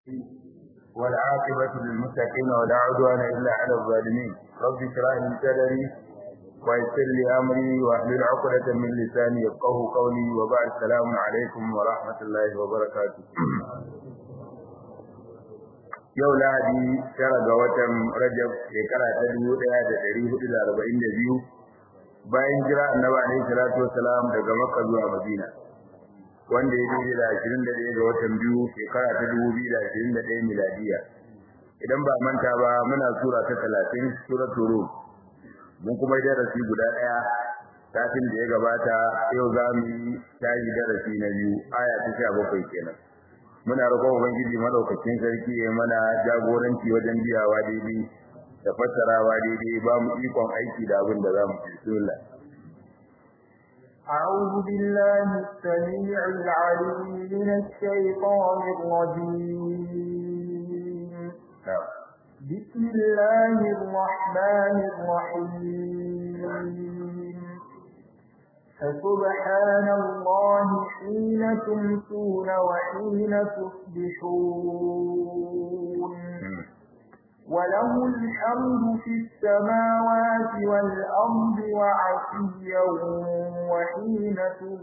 والعاقبة للمتقين ولا عدوان إلا على الظالمين رب اشرح لي صدري ويسر لي أمري واحلل عقدة من لساني يفقه قولي وبعد السلام عليكم ورحمة الله وبركاته yau lahadi tara ga watan rajab shekara ta dubu ɗaya da ɗari hudu da arba'in da biyu bayan jira annabi alaihi salatu wasalam daga makka zuwa madina wanda ya daidai da ashirin da ɗaya ga watan biyu shekara ta dubu biyu da ashirin da ɗaya miladiya idan ba manta ba muna sura ta talatin suratul rum mun kuma yi darasi guda ɗaya satin da ya gabata yau za mu yi tashi darasi na biyu aya ta sha bakwai kenan muna roƙon ubangiji madaukakin sarki ya mana jagoranci wajen biyawa daidai da fassarawa daidai ba mu ikon aiki da abin da za mu bismillah أعوذ بالله السميع العليم من الشيطان الرجيم بسم الله الرحمن الرحيم فسبحان الله حين تمسون وحين تصبحون وله الحمد في السماوات والأرض وعشيا وحين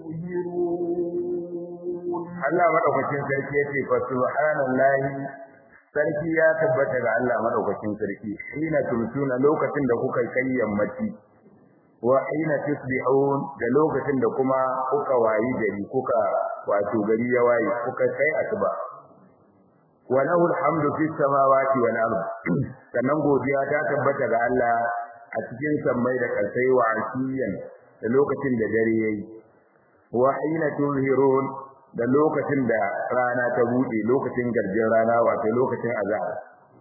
تظهرون Allah madaukakin sarki yace fa subhanallahi sarki ya tabbata ga Allah madaukakin sarki hina tumtuna lokacin da kuka kai yammaci wa hina tusbihun da lokacin da kuma kuka wayi gari kuka wato gari ya wayi kuka kai asuba wa lahu alhamdu fis samawati wal ard sannan godiya ta tabbata ga Allah a cikin sammai da kalsai wa asiyan da lokacin da dare yayi wa hina tuzhirun da lokacin da rana ta bude lokacin garjin rana wato lokacin azhar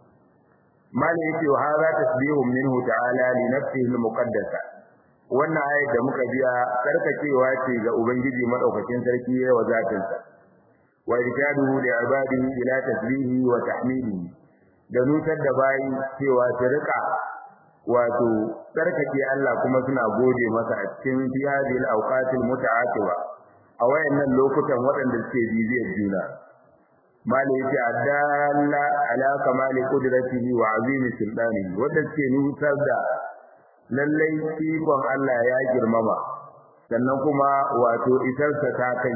mali yake wa hadha tasbihun minhu ta'ala li nafsihi al-muqaddasa wannan ayat da muka biya karkacewa ce ga ubangiji madaukakin sarki ya wa zatin sa wa irkaduhu li ibadihi ila tasbihi wa tahmidihi da nutar da bayi cewa su rika wato tsarkake Allah kuma suna gode masa a cikin fiyadil awqatil muta'atiba a wayannan lokutan waɗanda suke bibiyar juna mali yace adalla ala kamali qudratihi wa azimi sultanihi wanda suke nutar da lallai ikon Allah ya girmama sannan kuma wato isarsa ta kai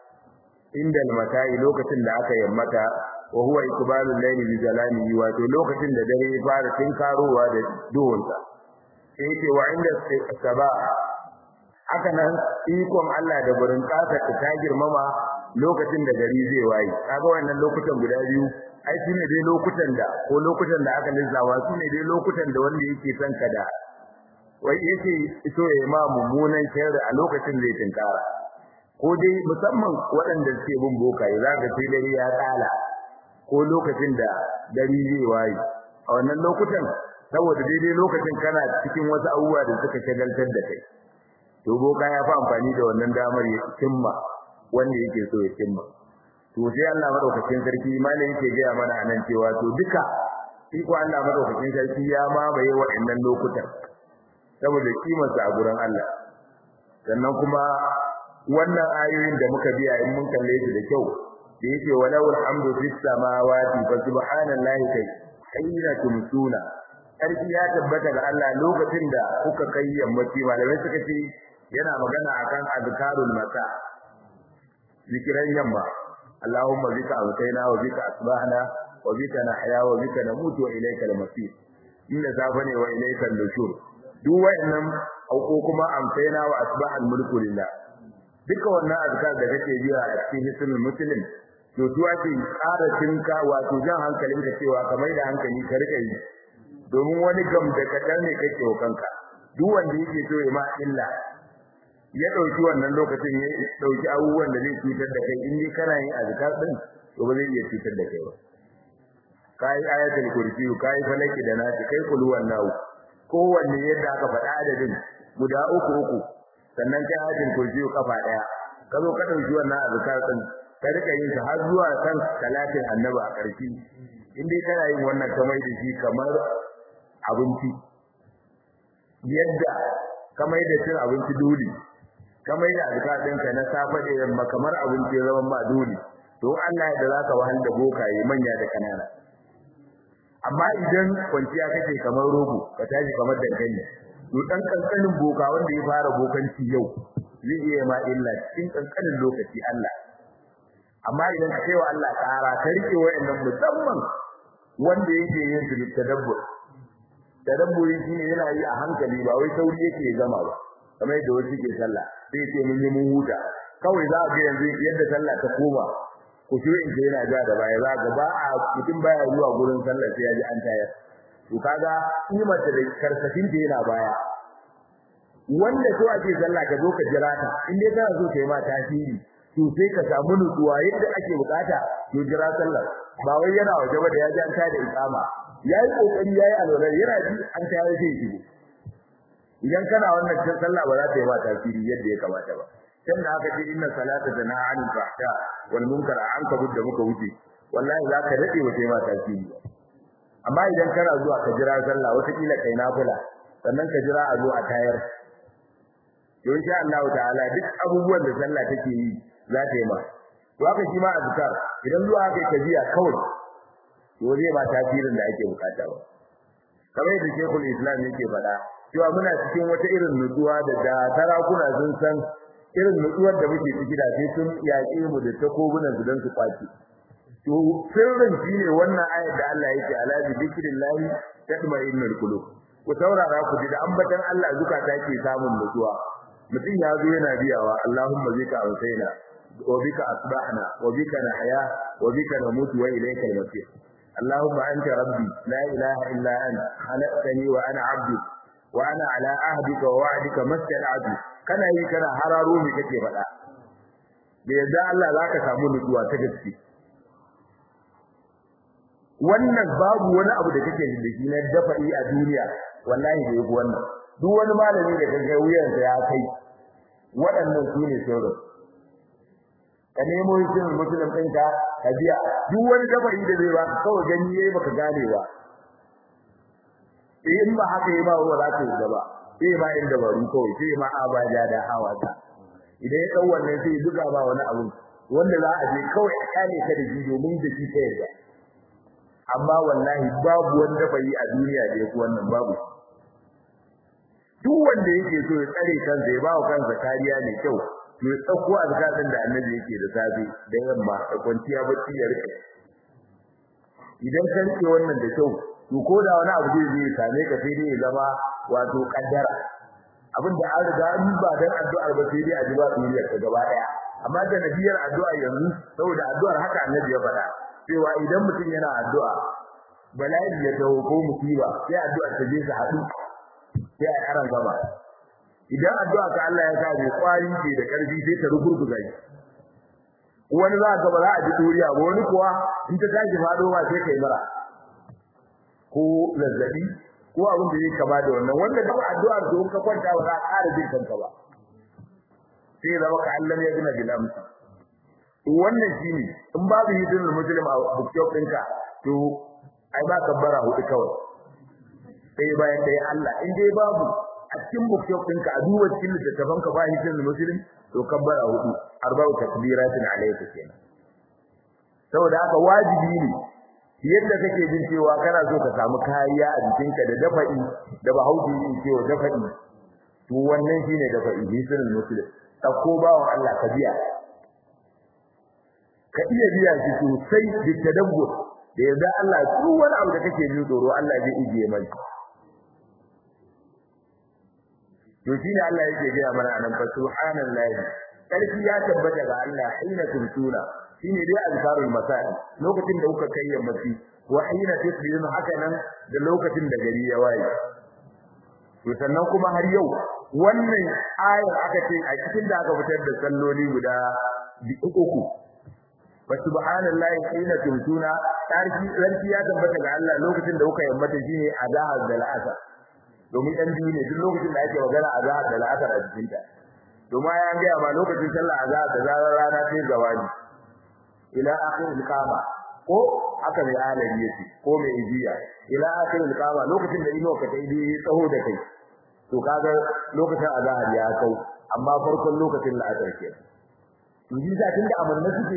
inda almatai lokacin da aka yammata wa huwa ikbalul layli bi zalamihi wato lokacin da dare ya fara tinkarowa da duhunsa sai yake wa inda saba haka nan ikon Allah da burin kasa ta girmama lokacin da gari zai waye kaga wannan lokutan guda biyu ai shine dai lokutan da ko lokutan da aka lissawa shine dai lokutan da wanda yake son ka da wai yake so ya ma mummunan sharri a lokacin zai tinkara ko dai musamman waɗanda suke bin bokaye za ka sai dare ya tsala ko lokacin da dare zai waye a wannan lokutan saboda daidai lokacin kana cikin wasu abubuwa da suka shagaltar da kai to boka ya fi amfani da wannan damar ya cimma wanda yake so ya cimma to sai Allah madaukakin sarki malai yake ga mana anan cewa to duka iko Allah madaukakin sarki ya mamaye waɗannan lokutan saboda kimarsa a gurin Allah sannan kuma wannan ayoyin da muka biya in mun kalle su da kyau da yake walau alhamdu fis samawati fa subhanallahi kai hayna tumsuna sarki ya tabbata ga Allah lokacin da kuka kai yammaci malamai suka ce yana magana akan azkarul masa zikiran yamma Allahumma bika awtayna wa bika asbahna wa bika nahya wa bika namutu wa ilaykal masir inda safa ne wa ilaykal nushur duk wayannan ko kuma amsaina wa asbahal mulku lillah duka wannan azkar da kake biya a cikin hisnul muslim to tuwa ce ƙara tinka wato jan hankalin ka cewa kamar da hankali ka rika yi domin wani gam da kadan ne kake wa kanka duk wanda yake so ya ma illa ya dauki wannan lokacin ya dauki abubuwan da zai cutar da kai in dai kana yin azkar din to ba zai iya cutar da kai ba kai ayatul kursi kai falaki da nasi kai kulwan nawu kowanne yadda aka faɗa adadin guda uku uku sannan kai ayatul kursi kafa daya ka zo ka dauki wannan azkar din ka rika yin ta har zuwa kan salatin annabi a ƙarshe in dai kana yin wannan kamar da shi kamar abinci yadda kamar da cin abinci dole kamar da azkar ɗinka na safe da yamma kamar abinci zaman ba dole to Allah da zaka wahal da bokaye manya da kanana amma idan kwanciya kake kamar rogo ka tashi kamar dankali to dan kankanin boka wanda ya fara bokanci yau zai iya ma illa cikin kankanin lokaci Allah amma idan ka kai wa Allah tsara ka rike wayannan musamman wanda yake yin su tadabbur tadabburi shine yana yi a hankali ba wai sauri yake gama ba kamar yadda wasu ke sallah sai ce mun yi mun huta kawai za a ga yanzu yadda sallah ta koma ku shi in yana ja da baya za ga ba a mutum baya zuwa gurin sallah sai ya ji an tayar to kaga kimar da karsafin da yana baya wanda so ake sallah ka zo ka jira ta in dai kana so kai ma tasiri to sai ka samu nutsuwa yadda ake bukata to jira sallah ba wai yana waje ba da ya ji an tada ikama yayi kokari yayi alwala yana ji an tayar sai shigo idan kana wannan sallah ba za ta yi ba tasiri yadda ya kamata ba dan da aka ce inna salata tana anil fahsha wal munkar an ka budda muka wuce wallahi za ka dade wa sai ma tasiri amma idan kana zuwa ka jira sallah wata kila kai nafila sannan ka jira a zo a tayar to insha Allah ta'ala duk abubuwan da sallah take yi za ta yi ma to haka shi ma azkar idan zuwa haka ka jiya kawai to zai ba tasirin da ake bukata ba kamar yadda Sheikhul Islam yake faɗa cewa muna cikin wata irin nutsuwa da da sarakuna sun san irin nutsuwar da muke ciki da sai sun yaƙe mu da takobunan su don su kwace to sirrin shine wannan ayar da Allah yake ala bi dhikrillah tatma'innul qulub ku saurara ku ji da ambatan Allah zukata ke samun nutsuwa mutum ya zo yana biyawa Allahumma zika ausaina wa bika asbahna wa bika nahya wa bika namutu wa ilaykal masir اللهم أنت ربي لا إله إلا أنت خلقتني وأنا عبدك وأنا على عهدك ووعدك ما استطعت kana yi kana hararo me kake faɗa da yadda Allah zaka samu nutsuwa ta gaske wannan babu wani abu da kake da shi na dafa'i a duniya wallahi da yake wannan duk wani malami da kaga wuyansa ya kai waɗannan su ne sauran ka nemo yin musulun ɗinka ka biya duk wani dafa'i da zai baka kawai gani yayi baka gane ba in ba haka yi ba wa za ka yi gaba sai ma in dabaru kawai sai ma abaja da hawata idan ya dau wannan sai duka ba wani abu wanda za a je kawai a kane ka da shi domin da shi ta yarda amma wallahi babu wanda bai a duniya da yake wannan babu duk wanda yake so ya tsare kansa ya bawa kansa kariya ne kyau to ya tsako azkarin da annabi yake da safe da yamma da kwanciya bacci ya rike idan ka rike wannan da kyau to ko da wani abu zai zai same ka sai dai ya zama wato kaddara abinda an riga an ba dan addu'ar ba sai dai a ji ba duniyar ta gaba daya amma da nabiyar addu'a yanzu saboda addu'ar haka annabi ya faɗa cewa idan mutum yana addu'a bala'i ya dawo ko musiba sai addu'ar ta je ta haɗu sai a yaran gaba idan addu'a ka Allah ya sa mai kwari ce da karfi sai ta rugurguza shi wani za ka ba za a ji duriya ba wani kuwa in ta tashi faɗo ba sai kai mara ko zazzabi ko abin da yake kama da wannan wanda duk addu'ar da ka kwanta ba za ka ƙara jin kanka ba sai zama ka Allah ya gina bil amsa wannan shine in babu hidin muslim a bookshop ɗinka to ai ba kabbara hudu kawai sai bayan dai Allah in dai babu a cikin bookshop ɗinka a duba cikin littattafan ka ba hidin muslim to kabbara hudu arba'u takbiratin alayka kenan saboda haka wajibi ne yadda kake jin cewa kana so ka samu kariya a jikinka da dafa'i da bahauji yin cewa dafa'i to wannan shine dafa'i hidin muslim ko bawan Allah ka biya ka iya biya shi sosai da tadabbur da yadda Allah duk wani abu da kake jin tsoro Allah zai ijiye mai to shine Allah yake gaya mana anan fa subhanallahi sarki ya tabbata ga Allah hina tuntuna shine dai azkarul masai lokacin da kuka kai yammaci wa hina tusbihun haka nan da lokacin da gari ya waye to sannan kuma har yau wannan ayar aka ce a cikin da aka fitar da salloli guda uku wa subhanallahi hina tumtuna tarki ranki ya tabbata ga Allah lokacin da kuka yammata shine azahar da al'asar domin dan biyu ne duk lokacin da ake magana azahar da al'asar a cikin ta domin ya ga ma lokacin sallah azahar da zarar rana ta zawani ila akhir al-qama ko aka mai alabi yace ko mai ijiya ila akhir al-qama lokacin da ino ka dai tsaho da kai to kaga lokacin azahar ya kau amma farkon lokacin la'asar kenan to yi za tunda amanna suke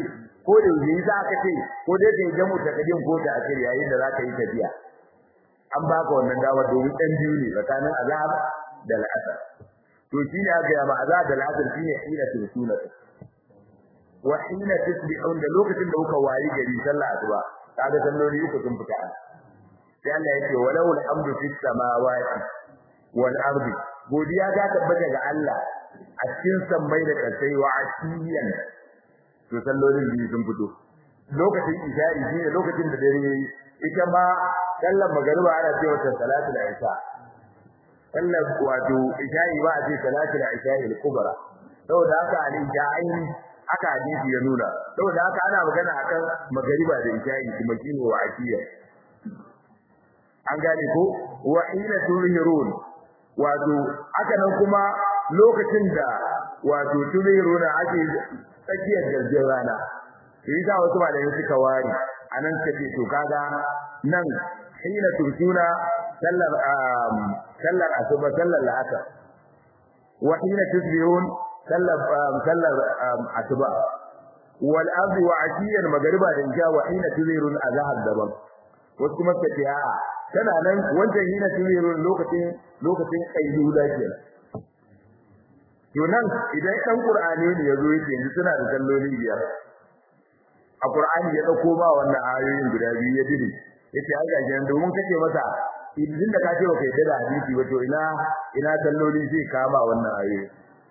ko da yi za ka ce ko dai kai jamu ta kadin ko ta akiri yayin da za ka yi tafiya an baka wannan dama domin dan biyu ne tsakanin azhar da al'asr to shine aka yi ma azhar da al'asr shine hina tusuna wa hina tusbihun da lokacin da kuka wari gari sallah asuba kaga salloli uku sun fita sai Allah yake walau alhamdu fis samawati wal ardi godiya ta tabbata ga Allah a cikin sammai da kasai wa asiyan to sallolin biyu sun fito lokacin isha'i shine lokacin da dare yayi ita ma sallar magariba ana cewa ta salatul isha sallar wato isha'i ba a ce salatul isha'i al-kubra saboda haka al-isha'in haka hadisi ya nuna saboda haka ana magana akan magariba da isha'i kuma shine wa asiyan an gane ko wa hina turhirun wato haka nan kuma lokacin da wato turhiruna ake tsakiyar garjin rana to yi wasu malamai suka wari anan suka ce to kaga nan hina turkuna sallar sallar asuba sallar la'asar wa hina tusbihun sallar sallar asuba wal ardi wa ashiyan magriba da isha wa hina tuzirun azhar daban wasu kuma suka ce a'a tana nan wancan hina tuzirun lokacin lokacin kayyuda kenan to nan idan ɗan Qur'ani ne yazo yake yanzu suna da salloli biyar a Qur'ani ya dauko ba wannan ayoyin guda biyu ya dire yace ai ga jiyan domin kace masa idan da kace baka yadda da hadisi ba to ina ina salloli zai kama wannan ayoyi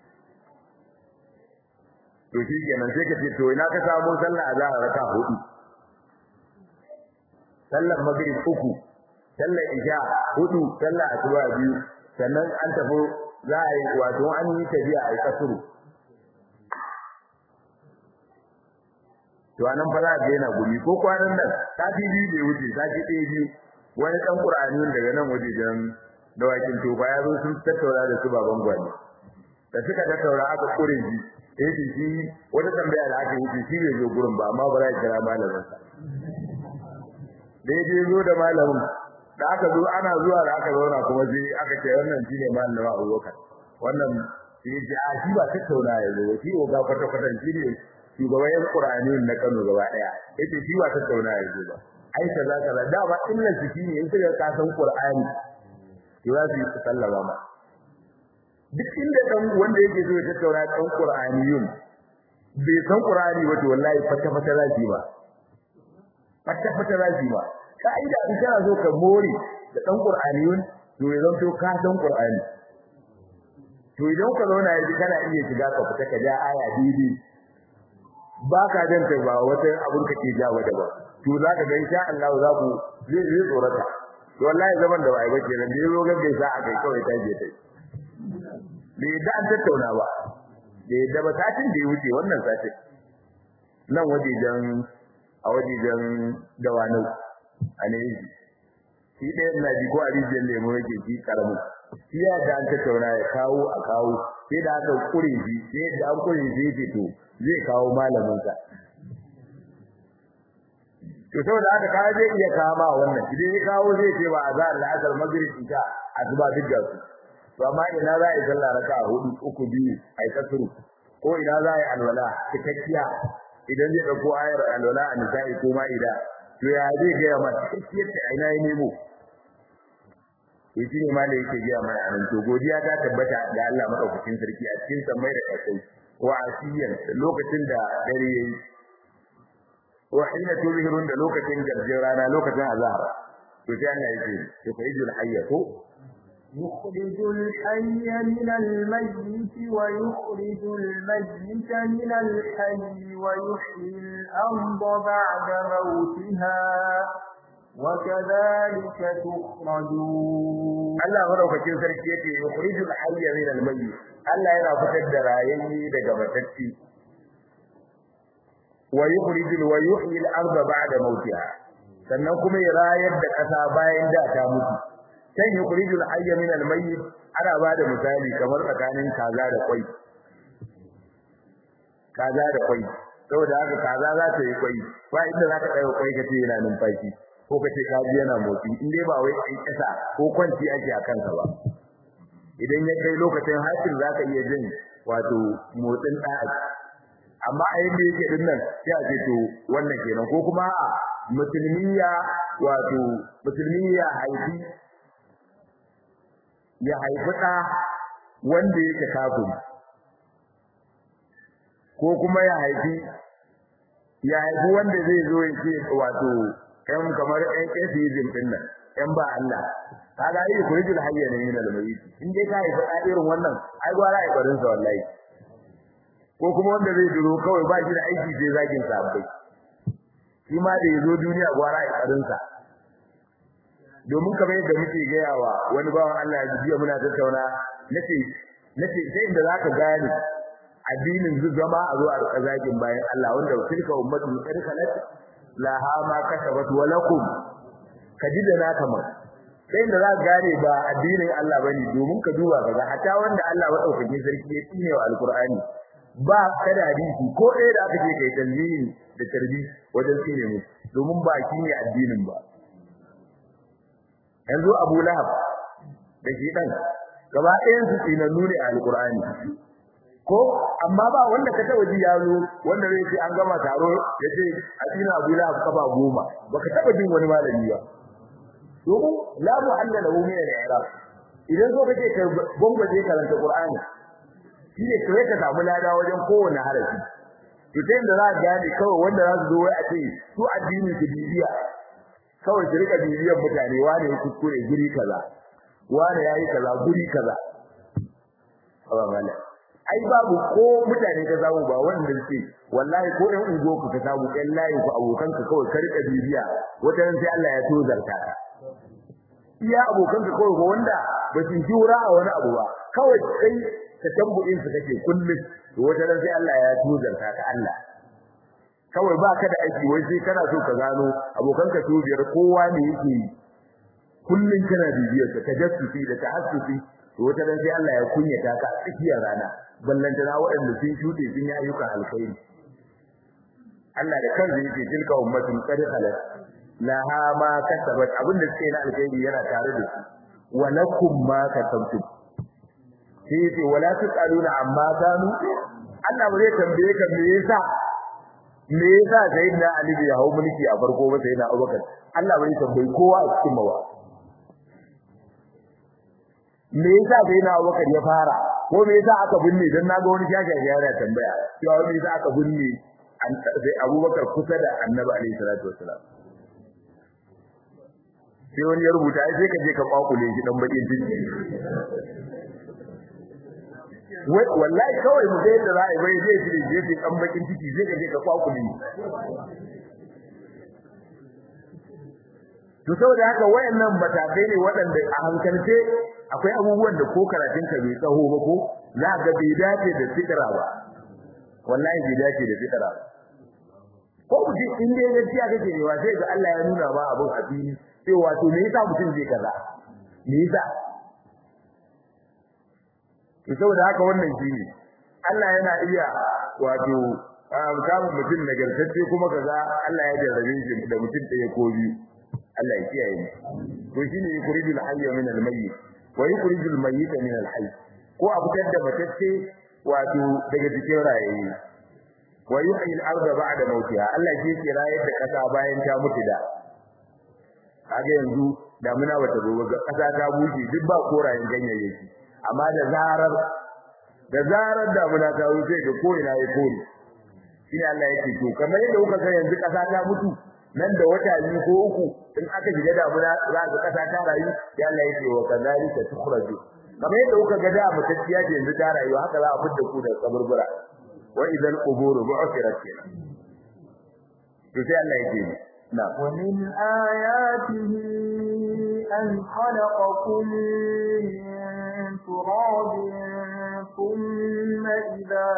to shi kenan sai kace to ina ka samu sallah azhar raka hudu sallar maghrib uku sallar isha hudu sallar asuba biyu sannan an tafi za a yi wato an yi tafiya a yi kasuru to anan fa za a daina gumi ko kwanan nan sati biyu da wuce sati ɗaya biyu wani ɗan ƙur'ani daga nan waje don dawakin tofa ya zo sun tattauna da su baban gwani da suka tattauna aka ƙure shi sai ce shi wata tambaya da aka yi shi bai zo gurin ba amma ba za a kira malamin sa da ya je zo da malamin da aka zo ana zuwa da aka zauna kuma sai aka ce wannan shine malamin Abubakar wannan sai ya ce a shi ba tattauna ya zo shi ko ga kwata kwata shi ne shugaban yan Qur'ani na Kano gaba daya yace shi ba tattauna ya zo ba ai kaza kaza da ba illa shi shine in suka ka san Qur'ani to za su yi sallama ma duk inda dan wanda yake so ya tattauna dan Qur'aniyun bai san Qur'ani ba to wallahi fata fata za shi ba fata fata za shi ba ka'ida in kana so ka more da dan Qur'aniyun to ya zanto ka san Qur'ani to idan ka zauna yaji kana iya shiga ka fita ka ja aya didi ba ka danta ba wata abun ka ke jawo da ba to za ka ga insha Allah za ku zai zai tsorata to wallahi zaman da bai bace nan da yazo ga gaisa a kai kawai ta je tai bai da an tattauna ba bai da ba satin da ya wuce wannan satin nan wajejen a wajejen dawanau a ne shi ɗaya na ji ko a rijiyar lemo yake shi karamu shi ya da an tattauna ya kawo a kawo sai da aka kure shi sai da an kure shi yake to zai kawo malamin sa to saboda haka ka zai iya kama wannan idan ya kawo zai ce ba azhar al-asr maghrib isha asuba duk da su to amma ina za a yi sallah raka'a hudu uku biyu ai kasuru ko ina za a yi alwala cikakkiya idan zai dauko ayar alwala a nisa'i ko ma'ida to ya zai ga ma cikakkiyar ta ina yi nemo to shi ne malai yake ga mana anan to godiya ta tabbata ga Allah madaukakin sarki a cikin samai da kasai wa asiyan lokacin da dare yayi wa hina tuzhirun da lokacin garjin rana lokacin azhar to sai Allah yake to fayyul hayyatu يخرج الحي من الميت ويخرج الميت من الحي ويحيي الأرض بعد موتها وكذلك تخرجون Allah madaukakin sarki yake yukhrijul hayya min al-mayyit Allah yana fitar da rayayye daga matacci wa yukhrijul wa yuhyi al-ardha ba'da mautiha sannan kuma ya rayar da kasa bayan da ta mutu kan yukhrijul hayya min al-mayyit ana bada misali kamar tsakanin kaza da kwai kaza da kwai saboda haka kaza za ta yi kwai ba inda za ka ɗaya kwai kace yana numfashi ko kace kaji yana motsi in dai ba wai kai kasa ko kwanci ake a kansa ba idan ya kai lokacin hakin za ka iya jin wato motsin ɗa'a amma a yadda yake din nan sai a ce to wannan kenan ko kuma a musulmiya wato musulmiya haifi ya haifi ɗa wanda yake kafiri ko kuma ya haifi ya haifi wanda zai zo ya ce wato ɗan kamar ɗan atheism ɗin nan ɗan ba Allah kaga yi kurijul hayya ne min al-mayyit in dai ka haifi ɗa irin wannan ai gwara ai barin sa wallahi ko kuma wanda zai duro kawai ba shi da aiki sai zagin sabbai shi ma da yazo duniya gwara ai barin sa domin kamar yadda muke gaya wa wani bawan Allah ya jiya muna tattauna nace nace sai inda zaka gane addinin zama a zo a rika zagin bayan Allah wanda tilka ummatu qad khalat laha ma kasabat wa lakum kaji da naka ma sai inda zaka gane ba addinin Allah bane domin ka duba kaga hatta wanda Allah madaukakin sarki ya tsine wa alqur'ani ba kada hadisi ko ɗaya da aka ce kai tanzihin da tarbi wajen tsine mu domin ba shi ne addinin ba yanzu Abu Lahab da shi dan gaba ɗayan su tsinannu ne a alqur'ani ko amma ba wanda ka taba ji yaro wanda zai ce an gama taro yace a tsina Abu Lahab kafa goma baka taba jin wani malami ba domin la mu'alla lahu min al-i'rab idan so kake ka bombaje karanta qur'ani shine kai ka samu lada wajen kowanne harafi to sai da za ka gane kawai wanda za su zo wai a ce su addini su bibiya kawai su rika bibiyan mutane wane ya kuskure guri kaza wane yayi kaza guri kaza Allah mala ai babu ko mutane ka samu ba wanda suke wallahi ko ɗan ungo ku ka samu ɗan layin ku abokan ka kawai ka rika bibiya wata ran sai Allah ya tozarta ka iya abokan ka kawai wanda ba su jura a wani abu ba kawai kai ka tambuɗin su kake kullum to wata ran sai Allah ya tozarta ka Allah kawai ba ka da aiki wai sai kana so ka gano abokan ka biyar kowa ne yake yi kullum kana bibiyar ka tajassusi da tahassusi to wata ran sai Allah ya kunyata ka a tsakiyar rana ballantana waɗanda sun shuɗe sun yi ayyukan alkhairi Allah da kansa yake tilka ummatun qad khalat laha ma kasabat abinda suke na alkhairi yana tare da su wa lakum ma kasabtum sai yace wala tusaluna amma kanu Allah ba zai tambaye ka me yasa me yasa sayyidina Ali bai hawo mulki a farko ba sayyidina Abubakar Allah bai tambaye kowa a cikin mawa me yasa sayyidina Abubakar ya fara ko me yasa aka binne dan naga wani shaka yana tambaya cewa me yasa aka binne sai Abubakar kusa da Annabi alaihi salatu wassalam sai wani ya rubuta sai ka je ka kwakule shi dan bakin ciki wai wallahi kawai mu ga yadda za a yi bai zai shi je shi dan bakin ciki sai ka je ka kwakule to saboda haka wayannan matakai ne waɗanda a hankalce akwai abubuwan da ko karatun ka bai tsaho ba ko za ga bai dace da fitira ba wallahi bai dace da fitira ba ko mutum in dai gaskiya kake ne wa sai ga Allah ya nuna ba abun a fili sai wato me yasa mutum zai kaza me yasa to saboda haka wannan shine Allah yana iya wato samun mutum nagartacce kuma kaza Allah ya jarrabe shi da mutum ɗaya ko biyu Allah ya kiyaye mu to shine yukhrijul hayya min al-mayyit wa yukhrijul mayyita min al-hayy ko a fitar da matacce wato daga cikin rayayi wa yuhyi al-ardha ba'da mawtiha Allah shi ke rayar da kasa bayan ta mutu da kaga yanzu damuna bata zo ga kasa ta bushe duk ba korayen ganyayyaki amma da zarar da zarar damuna ta wuce ga ko ina ya kore shi Allah yake to kamar yadda kuka ga yanzu kasa ta mutu nan da wata biyu ko uku in aka shiga damuna za ka kasa ta rayu ya Allah yake wa kadhalika tukhraju kamar yadda kuka ga da mutacciya ce yanzu ta rayu haka za a fitta ku da kaburbura wa idan quburu bu'thirat to sai Allah yake na ومن آياته أن خلقكم من تراب ثم إذا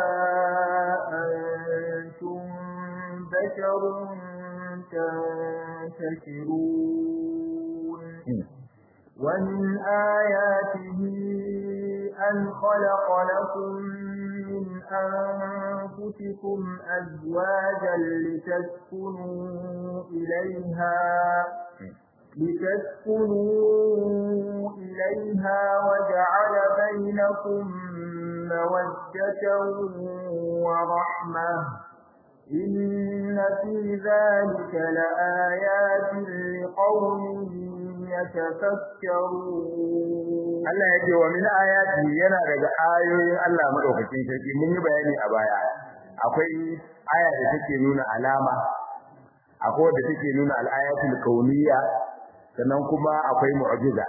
أنتم بشر تنتشرون ومن آياته أن خلق لكم من أنفسكم أزواجا لتسكنوا إليها لتسكنوا إليها وجعل بينكم مودة ورحمة إن في ذلك لآيات لقوم يتفكرون Allah ya ce wa min ayati yana daga ayoyin Allah madaukakin sarki mun yi bayani a baya akwai aya da take nuna alama akwai wadda take nuna al-ayatul kauniyya sannan kuma akwai mu'jiza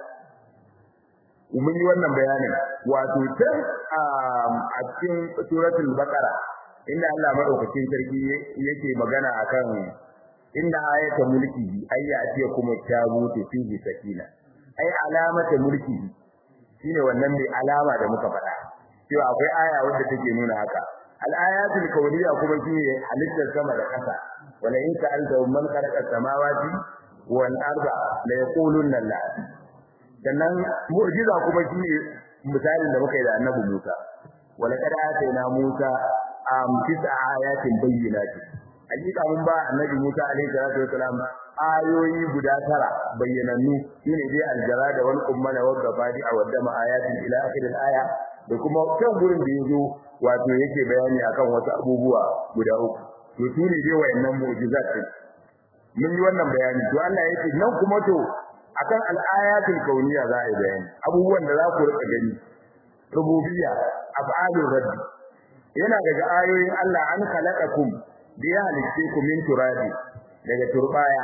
mun yi wannan bayanin wato tun a cikin suratul baqara inda Allah madaukakin sarki yake magana akan inda ayata mulki ayya atiya kuma tabutu fihi sakina ai alamata mulki shine wannan mai alama da muka faɗa cewa akwai aya wadda take nuna haka al-ayatul kawniyya kuma shine halittar sama da ƙasa wala in sa'alta man khalaqa samawati wal arda la yaqulunna la sannan mu'jiza kuma shine misalin da muka yi da annabi Musa wala kad atayna Musa am tis'a ayatin bayyinatin hakika mun ba annabi Musa alaihi salatu wasalam ayoyi guda tara bayyanannu shine dai aljara da wal ummana wa gabadi a wadda ayatin ila akhir aya da kuma kan gurin da yazo wato yake bayani akan wasu abubuwa guda uku to shine dai wayannan mu'jizat din mun yi wannan bayani to Allah yake nan kuma to akan al-ayatul kauniyya za a yi bayani abubuwan da za ku rika gani rububiyya af'alur rabbi yana daga ayoyin Allah an khalaqakum da ya halitte ku min turabi daga turbaya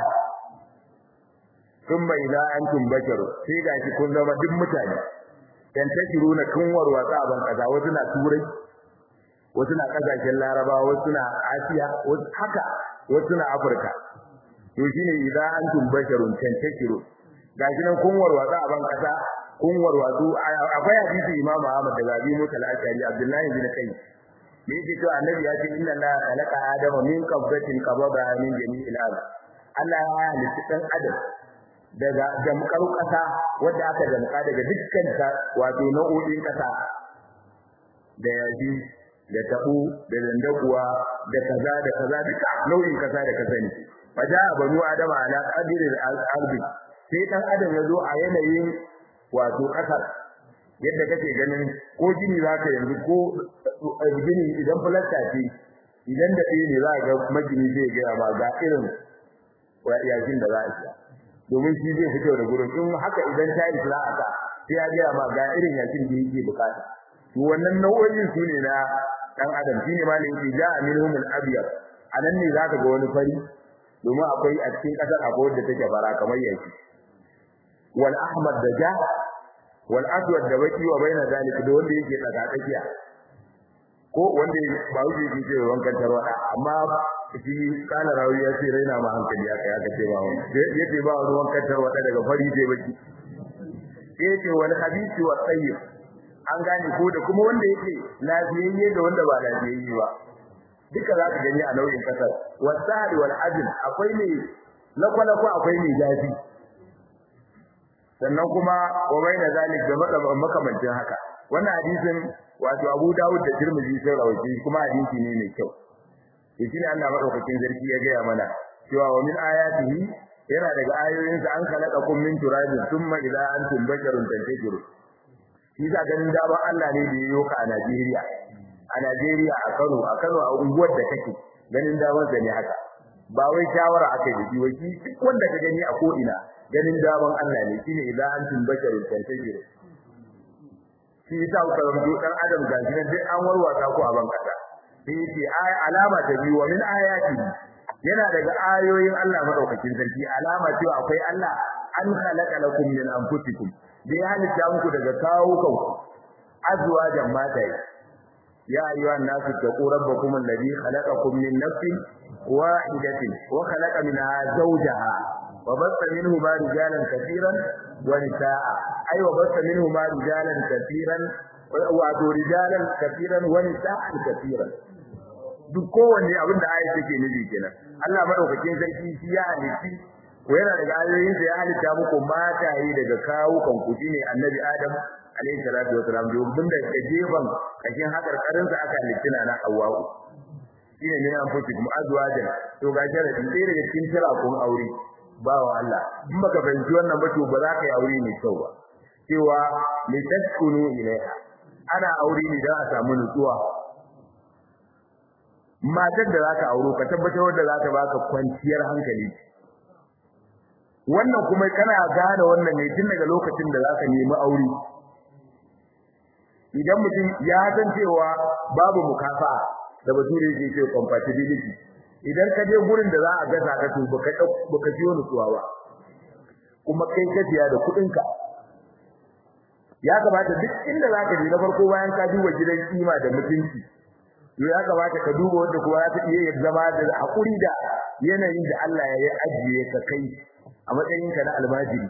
thumma idza antum bashar sai ga shi kun zama duk mutane dan tashiruna kun warwatsa ban kaza wasu na turai wasu na kasashen larabawa wasu na asiya wasu haka wasu na afirka to shine idza antum basharun tantashiru gashi nan kun warwatsa ban kaza kun warwatsu akwai hadisi imam Ahmad daga Abi Musa al-Ashari Abdullahi bin Kai me yake to annabi ya ce inna la khalaqa adama min qabdatin qabada min jami'il ard Allah ya halitta dan adam daga jamkar kasa wanda aka jamka daga dukkan ta wato nau'o'in kasa da yaji da tabu da dandakuwa da kaza da kaza duka nau'in kasa da kasa ne faja banu adama ala qadri al-ardi sai dan adam ya zo a yanayin wato kasar yadda kake ganin ko gini zaka yanzu ko gini idan fulasta ce idan da ɗaya ne za ga magini zai gaya ma ga irin yakin da za a siya domin shi zai fito da gurin in haka idan ta yi za a sa sai ya gaya ma ga irin yakin da yake bukata to wannan nau'o'in su ne na dan adam shine malin yake ja minhum al-abyad anan ne zaka ga wani fari domin akwai a cikin kasar akwai wanda take fara kamar yaki wal ahmad da ja wal aswad da baki wa baina zalika da wanda yake tsaka tsakiya ko wanda ba wuce yake ce wankan tarwada amma shi kana rawi ya ce raina ma hankali aka ya kace ba wani yace ba wani wankan tarwada daga fari sai baki yace wal khabisi wa tayyib an gane ko da kuma wanda yake lafiyayye da wanda ba lafiyayye ba duka za ka gani a nau'in kasar wasahari wal adl akwai ne lakwalakwa akwai ne zafi sannan kuma wa baina zalik da makamancin haka wannan hadisin wato Abu Dawud da Tirmidhi sun rawaito kuma hadisi ne mai kyau shi ne Allah madaukakin zargi ya gaya mana cewa wa min ayatihi yana daga ayoyin sa an khalaqakum min turabin thumma idza antum basharun tantajirun shi da ganin daban Allah ne da yayo ka a Najeriya a Najeriya a Kano a Kano a unguwar da kake ganin daban sa ne haka ba wai shawara akai da shi wai duk wanda ka gani a ko ina ganin daban Allah ne shine idza antum basharun tantajirun shi yasa ku karanto dan adam gashi nan duk an warwata ku a ban kasa sai yace alama ta biyu wa min ayati yana daga ayoyin Allah madaukakin sarki alama cewa akwai Allah an khalaqa lakum min anfusikum da ya halitta muku daga kawo kanku azwajan mataye ya ayyuhan nasu taqu rabbakum alladhi khalaqakum min nafsin wahidatin wa khalaqa minha zawjaha wa bassa minhuma rijalan katiran wa nisaa ay wa bassa minhuma rijalan katiran wa rijalan katiran wa nisaa katiran duk kowanne abin da ayat take nufi kenan Allah madaukakin sarki shi ya halitti ko yana daga ayoyin sa ya halitta muku mataye daga kawo kan ku shine annabi Adam alayhi salatu wasalam domin da gefen kashin hakar karin sa aka halitta na Hawwa shine ne an fushi kuma azwajan to ga sharadi sai daga cikin tira kun aure bawa Allah in baka fahimci wannan ba to ba za ka yi aure mai kyau ba cewa li taskunu ilaiha ana aure ne dan a samu nutsuwa matar da zaka auro ka tabbatar wanda za ta baka kwanciyar hankali wannan kuma kana gane wannan ne tun daga lokacin da zaka nemi aure idan mutum ya san cewa babu mukafa da bature yake ce compatibility idan ka je gurin da za a gaza ka to baka baka jiyo nutsuwa ba kuma kai ka biya da kudin ka ya kamata duk inda zaka je na farko bayan ka duba gidan kima da mutunci to ya kamata ka duba wanda kuma za ta iya zama da hakuri da yanayin da Allah ya ajiye ka kai a matsayin ka na almajiri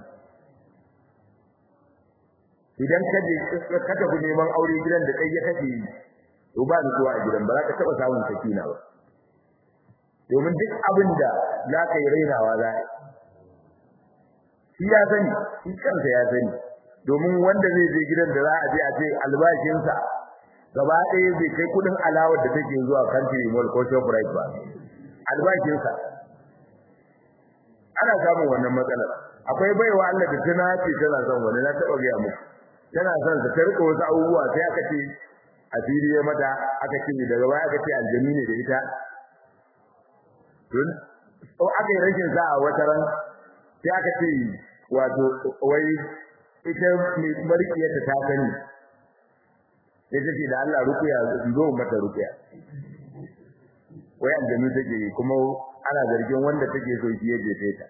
idan ka je ka tafi neman aure gidan da kai ya kace yi to ba ni zuwa a gidan ba za ka taba samun sakina ba domin duk abin da za ka yi rainawa za shi ya sani shi kansa ya sani domin wanda zai je gidan da za a je a ce albashinsa gaba ɗaya bai kai kudin alawar da take zuwa country mall ko shoprite ba albashinsa ana samun wannan matsalar akwai baiwa Allah da tana ce tana son wani na taɓa gaya muku tana son ta rika wasu abubuwa sai aka ce a fili ya mata aka ce daga baya aka ce aljami ne da ita tun o aka yi rashin sa a wata ran sai aka ce wato wai ita mai markiyarta ta sani sai ta ce da Allah rukuya zo mata rukuya wai aljami take kuma ana zargin wanda take so shi ya jefe ta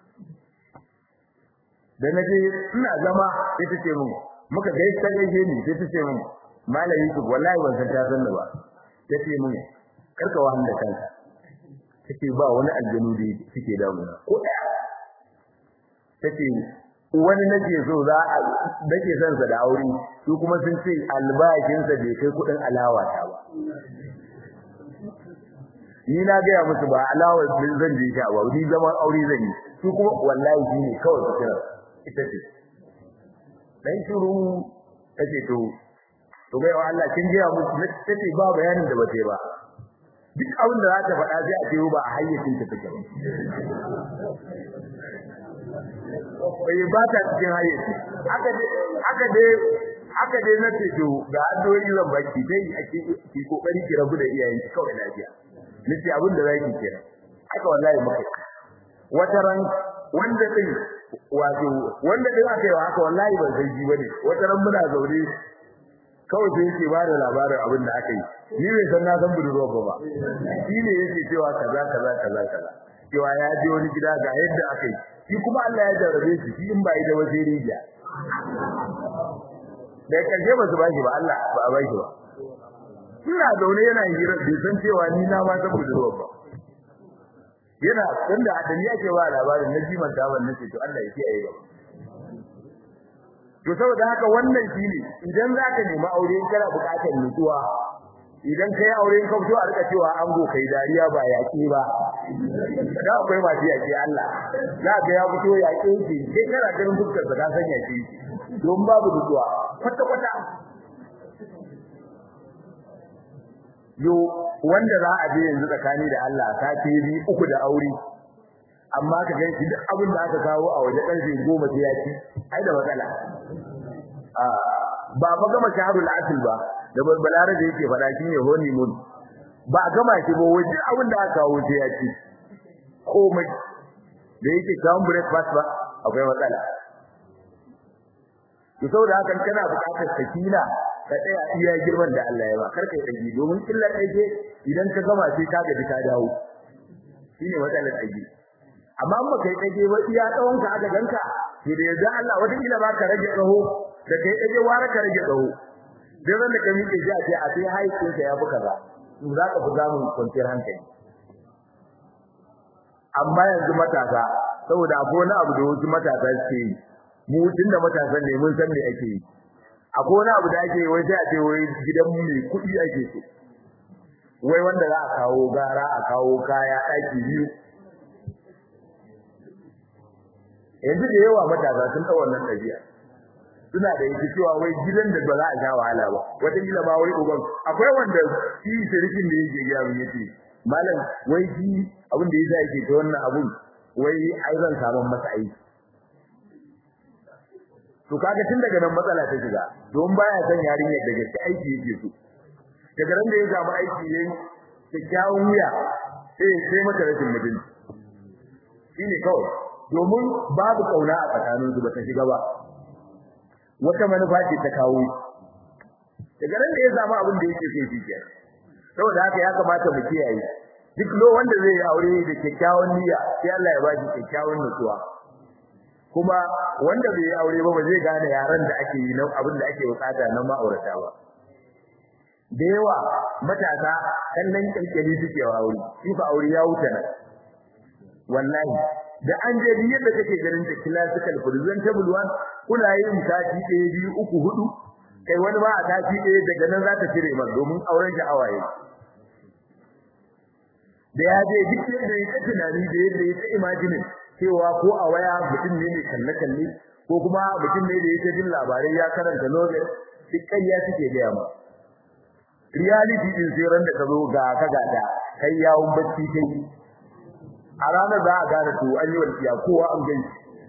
da naje ina zama sai ta ce mun muka ga ta gaje ni sai ta ce mun malami ku wallahi ban san ta san ba ta ce mun karka wahan da kanka take ba wani aljanu da suke damuna ko daya take wani nake so za a nake son sa da aure su kuma sun ce albashin sa bai kai kudin alawa ta ba ni na ga musu ba alawa din zan je ta ba ni zaman aure zan yi su kuma wallahi shi ne kawai su kira ita ce dan shiru tace to to bai wa Allah kin ga musu tace ba bayanin da bace ba duk abin da za ta faɗa sai a ce ba a hayyacin ta take ba bai ba ta cikin hayyaci aka dai aka dai aka dai na ce to ga addu'o'i zan baki dai ake ki kokari ki rabu da iyayenki kawai lafiya nace abin da zaki kira haka wallahi muka wata ran wanda din wato wanda din aka yi haka wallahi ban san ji bane wata ran muna zaune kawai sai yake bada labarin abin da aka yi ni bai san na san budurwa ba ba shi ne yake cewa kaza kaza kaza kaza cewa ya je wani gida ga yadda aka yi shi kuma Allah ya jarrabe shi shi in ba yi da waje rijiya da karshe ba su ba shi ba Allah ba a ba shi ba ina zaune yana hira bai san cewa ni na ma san budurwa ba yana tunda a dani ake ba labarin na jiman ta wannan ce to Allah ya kiyaye ba to saboda haka wannan shine idan zaka nemi aure kana buƙatar nutsuwa idan kai aure ka fito a rika cewa ango kai dariya ba yaƙi ba da akwai masu yaƙi Allah za ka ya fito yaƙi shi sai kana ganin fuskar ka san yaƙi don babu nutsuwa kwata kwata yo wanda za a je yanzu tsakani da Allah sati biyu uku da aure amma ka ga shi duk abin da aka kawo a waje karfe 10 sai ya ci ai da matsala a ba fa gama shahrul asl ba da balbalare da yake fada shi ne honeymoon ba gama shi ba waje abin da aka kawo sai ya ci komai da yake kawo breakfast ba akwai matsala to saboda haka kana buƙatar sakina ka tsaya iya girman da Allah ya ba karka yi dage domin illar dage idan ka gama sai ka gaji ka dawo shine matsalar dage amma in baka yi dage ba iya tsawon ka aka ganka to da yanzu Allah wata kila ba ka rage tsaho da kai dage wara ka rage tsaho dan ran da ka miƙe shi a ce a sai haicin ka ya buka ba to za ka fi samun kwanciyar hankali amma yanzu matasa saboda akwai wani abu da wasu matasa suke yi mu tunda matasan ne mun san me ake yi akwai wani abu da ake wai sai a ce wai gidan mu ne kuɗi ake so wai wanda za a kawo gara a kawo kaya ɗaki biyu yanzu da yawa matasa sun ɗau wannan ɗabi'a suna da yake cewa wai gidan da ba za a sha wahala ba wata gida ma wai uban akwai wanda shi shirikin da yake gaya mun yace malam wai shi abin da yasa yake ta wannan abun wai ai zan samu masa aiki to kaga tun daga nan matsala ta shiga don baya son yarinyar da gaske aiki yake so daga ran da ya samu aiki yayi kyakkyawan wuya sai sai mata rashin mutunci shine kawai domin babu kauna a tsakanin su bata shiga ba wata manufa ce ta kawo daga nan da ya samu abin da yake so shi kenan saboda haka ya kamata mu kiyaye duk lo wanda zai yi aure da kyakkyawan niyya sai Allah ya baki kyakkyawan nutsuwa kuma wanda bai yi aure ba ba zai gane yaran da ake yi na abin da ake bukata na ma'aurata ba da yawa matasa kallon kalkali suke wa aure shi fa aure ya wuce nan wallahi da an je bi yadda kake ganin ta classical presentable one kuna yin sati ɗaya biyu uku hudu kai wani ba a sati ɗaya daga nan za ta cire man domin auren sha'awa yake da ya je duk yadda ya tunani da yadda ya imagine cewa ko a waya mutum ne mai kalle kalle ko kuma mutum ne da yake jin labarai ya karanta novel duk ƙarya suke gaya ma reality din sai ran da ka zo ga ka gada kai yawon bacci kai a ranar za a gane to an yi walƙiya kowa an gani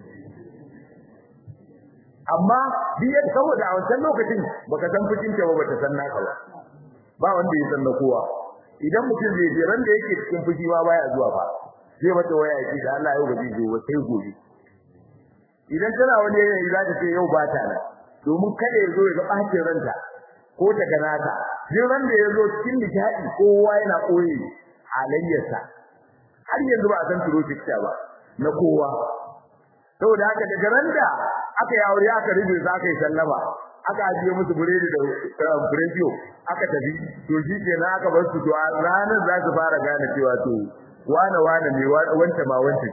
amma biyar saboda a wancan lokacin baka san fushin ta ba bata san naka ba ba wanda ya san na kowa idan mutum zai je ran da yake cikin fushi ma baya zuwa ba zai mata waya yake da Allah yau ba zai zo sai gobe idan tana wani yanayi za ta ce yau ba ta nan domin kada ya zo ya ga bacin ranta ko ta gana ta duk ran da ya zo cikin nishadi kowa yana koyi halayyarsa har yanzu ba a san turo fikta ba na kowa saboda haka daga ran da aka yi aure aka rubuta za ka yi sallama aka ajiye musu buredi da furediyo aka tafi to shi ke na aka bar su to a ranar za su fara gane cewa to wane wane ne wanta ma wanta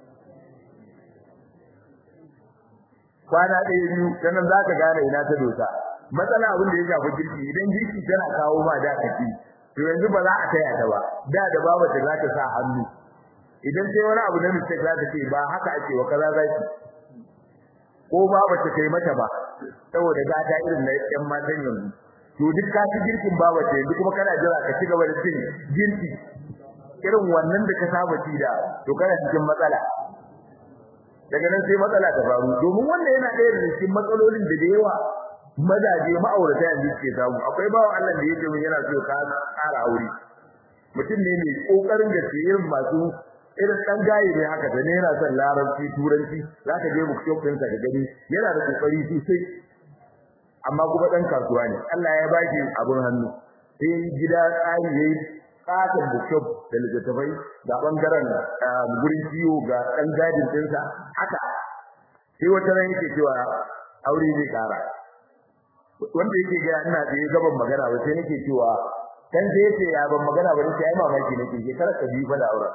kwana ɗaya biyu sannan za ka gane ina ta dosa matsala abin da ya shafi girki idan girki tana kawo ma da kaci to yanzu ba za a taya ta ba da da babu ta za ta sa hannu idan sai wani abu na mistake za ta ce ba haka ake wa kaza za ki ko ba ba ta kai mata ba saboda gata irin na yan matan yanzu to duk ka ci girkin baba ce yanzu kuma kana jira ka ci gaba da cin girki irin wannan da ka saba ci da to kana cikin matsala daga nan sai matsala ta faru domin wannan yana ɗaya daga cikin matsalolin da da yawa mazaje ma'aurata yanzu suke samu akwai bawan Allah da yake mun yana so ka ƙara aure mutum ne mai kokarin da irin masu irin dan gaye ne haka da ne yana son larabci turanci zaka je mu shop ɗinsa da gani yana da kokari sosai amma kuma dan kasuwa ne Allah ya baki abun hannu sai gida tsari yayi katon bookshop da littattafai ga bangaren gurin ciwo ga dan gadin ɗinsa haka sai wata ran yake cewa aure zai kara wanda yake ga ina da gaban magana ba sai nake cewa kan sai yace ya ban magana ba sai ai mamaki nake shekara ka biyu fa da auren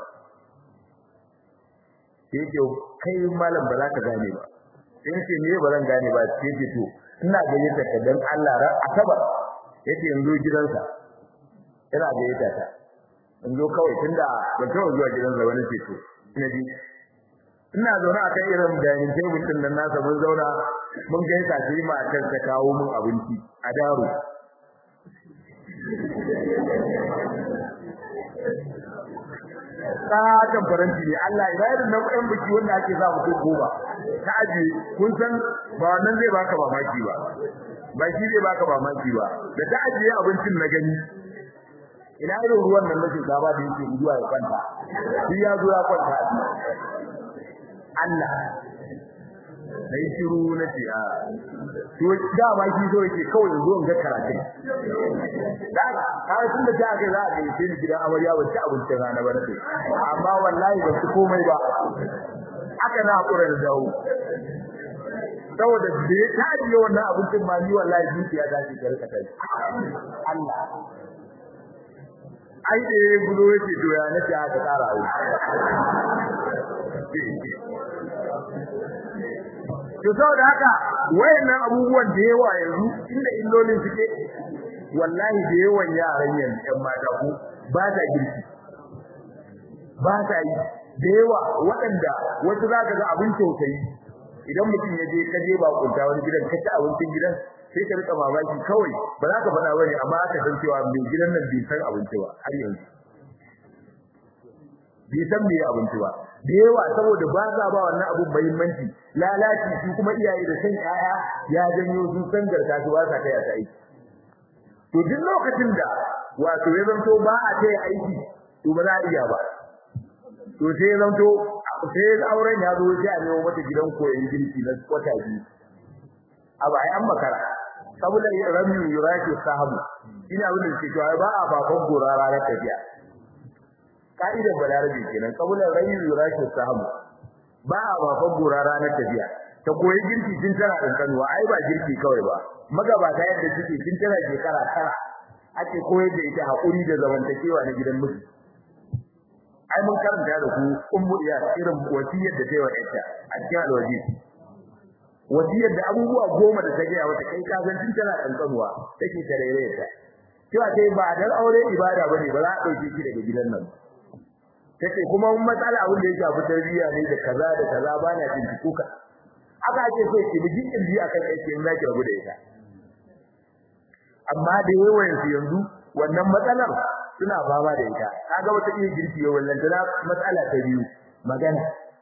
sai yake kai malam ba za ka gane ba sai yace me ba zan gane ba sai yace to ina gayyata ka dan Allah ra asabar yace yanzu gidansa ina gayyata ta in zo kawai tunda ban taɓa zuwa gidansa wani ce to ina ji ina zaune a kan irin dining table din nan nasa mun zauna mun gaisa sai matar ta kawo mun abinci a daro Satan faranti ne Allah ya irin nan ɗan biki wanda ake za mu goma ta aje kun san ba wannan zai baka mamaki ba ba shi zai baka mamaki ba da ta ajiye abincin na gani ina irin ruwan nan na shinkafa da yake zuwa ya kwanta shi ya zo ya kwanta Allah dai shiru na ce a to da ba shi so yake kawai yanzu in ga karatun da ka tun da ta ga za a yi sai gidan amarya ba ci abincin rana ba nake amma wallahi ba su komai ba aka na hakura da dawo saboda da ya tajiye wannan abincin ma ni wallahi zuciya ta ce ta rika kai Allah ai da ya gudo yake to ya nace aka tsara aure to saboda haka wayannan abubuwan da yawa yanzu inda illolin suke wallahi da yawan yaran yanzu ƴan mata ko ba ta girki ba ta yi da yawa waɗanda wasu zaka ga abin tausayi idan mutum ya je kaje ba kunta wani gidan ka ci abincin gidan sai ka rika mamaki kawai ba za ka faɗa bane amma aka san cewa mai gidan nan bai san abinci ba har yanzu bai san me abinci ba da yawa saboda ba za ba wannan abun muhimmanci lalaci su kuma iyaye da san yaya ya janyo sun san garka su ba sa kai ta aiki to duk lokacin da wato ya zanto ba a ta aiki to ba za a iya ba to sai ya zanto sai auren ya zo sai a nemo mata gidan koyon girki na kwata biyu abu ai an makara saboda rami yuraki sahabu ina abin da ke cewa ba a baban gora ranar tafiya ka'idar balarabe kenan saboda rami yuraki sahabu ba a baban gora ranar tafiya ta koyi girki tun tana kankanuwa ai ba girki kawai ba magabata yadda suke tun tana shekara tara ake koyar da ita hakuri da zamantakewa na gidan miji ai mun karanta da ku ummu iya irin wasiyar da ta yi wa ita a cikin alwaji wasiyar da abubuwa goma da ta gaya wata kai ka san tun tana kankanuwa take tarere ta cewa sai ba dan aure ibada bane ba za a dauke ki daga gidan nan take kuma mun matsala abin da ya shafi tarbiyya ne da kaza da kaza ba na binciko ka aka ake so ki bi kirji akan aiki in zaki rabu da ita amma da yawan su yanzu wannan matsalar suna fama da ita kaga wata iya girki ya wallan ta matsala ta biyu magana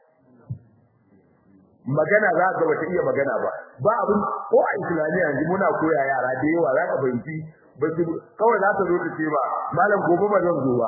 magana za ka wata iya magana ba ba abin ko a islamiyya yanzu muna koya yara da yawa za ka fahimci ba su kawai za ta zo ta ce ba malam gobe ba zan zo ba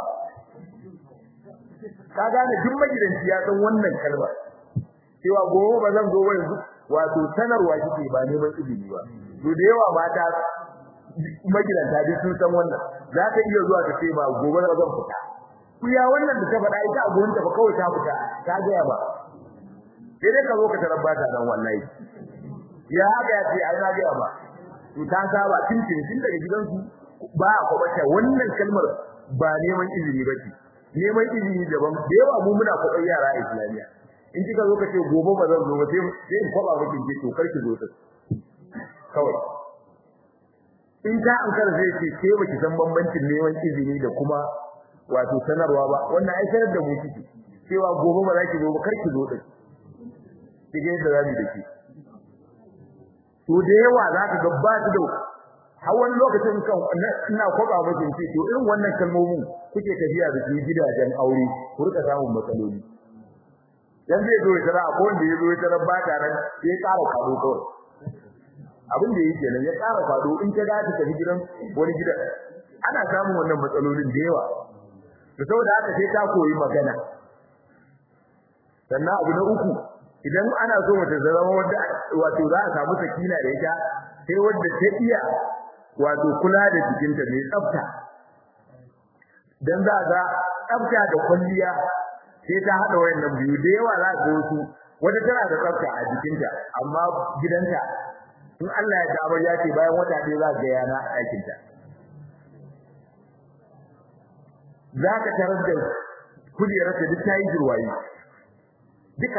ka gane duk magidanci ya san wannan kalmar cewa gobe ba zan zo ba yanzu wato sanarwa kike ba neman izini ba to da yawa mata magidanta duk sun san wannan za ta iya zuwa ta ce ba gobe ba zan fita ku ya wannan da ta faɗa ita a gurin ta ba kawai ta fita ta ga ba sai dai ka zo ka tarar bata dan wallahi ya haka ya ce ai na ga ba to ta saba tun tun tun daga gidansu ba a kwabata wannan kalmar ba neman izini ba ce neman izini daban da yawa mu muna kwaɓar yara a islamiyya in kika zo ka ce gobe ba zan zo ba sai sai in kwaba miki ke to kar ki zo ta kawai in ta an kar zai ce ke baki san bambancin neman izini da kuma wato sanarwa ba wannan ai sanar da mu kike cewa gobe ba za ki zo ba kar ki zo din kike da zabi da ki to da yawa za ka ga ba da har wani lokacin kan ina kwaba miki ce to irin wannan kalmomin kuke tafiya da su gidajen aure ku rika samun matsaloli dan zai zo ya tara ko wanda ya zo ya tara ba ta nan sai ya ƙara kado kawai abin da yake nan ya ƙara kado in ka ga ta gidan wani gida ana samun wannan matsalolin da yawa to saboda haka sai ta koyi magana sannan abu na uku idan ana so mace ta zama wanda wato za a samu sakina da ita sai wanda ta iya wato kula da jikinta mai tsafta dan za ga tsafta da kwalliya sai ta hada wayannan biyu da yawa za ga wasu wata tana da tsafta a jikinta amma gidanta in Allah ya ta ya ce bayan wata ɗaya za ga yana a ɗakin ta za ka tarar da kujerar ta duk ta yi jirwayi duka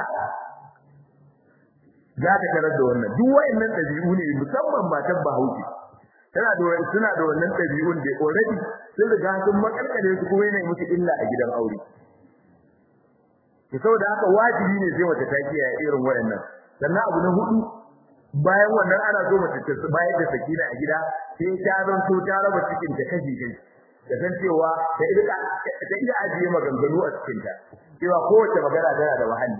za ka tarar da wannan duk wayannan ɗabi'u ne musamman matan Bahaushe tana da wani suna da wannan ɗabi'un da already sun riga sun makalkale su kuma yana musu illa a gidan aure to saboda haka wajibi ne sai wata ta kiyaye irin wayannan sannan abu na hudu bayan wannan ana so mace ta bayar da sakina a gida sai ta zanto ta raba cikin ta kashi kai da san cewa ta ida ta ida ajiye maganganu a cikin ta cewa kowace magana tana da wahalli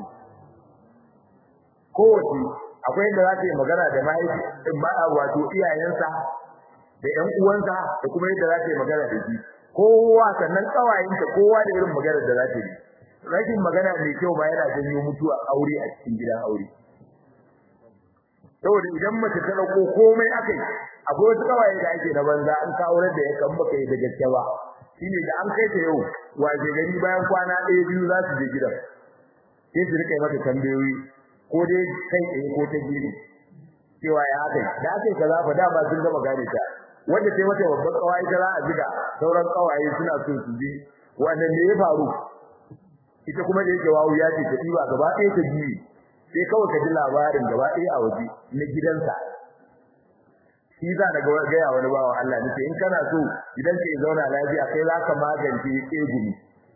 kowace akwai inda za ta yi magana da mahaifi ba wato iyayensa da ƴan uwansa da kuma yadda za ta yi magana da shi kowa sannan kawayenta kowa da irin maganar da za ta yi rashin magana mai kyau ba yana janyo mutuwa aure a cikin gidan aure saboda idan mace ta dauko komai akai akwai wasu kawaye da ake na banza an ka aure da ya kan baka yi da gaske ba shine da an kai ta yau waje gari bayan kwana ɗaya biyu za su je gidan sai su rika mata tambayoyi ko dai kai tsaye ko ta gidi cewa ya akai da akai kaza fa dama sun gama gane ta wanda sai mata babban kawai ta za a jiga sauran kawaye suna so su ji wannan ne ya faru ita kuma da yake wawu ya ce ta diba gaba ɗaya ta biyu sai kawai ka ji labarin gaba ɗaya a waje na gidansa shi za na gaya wani bawa Allah nace in kana so idan ka zauna lafiya kai za ka magance tsegumi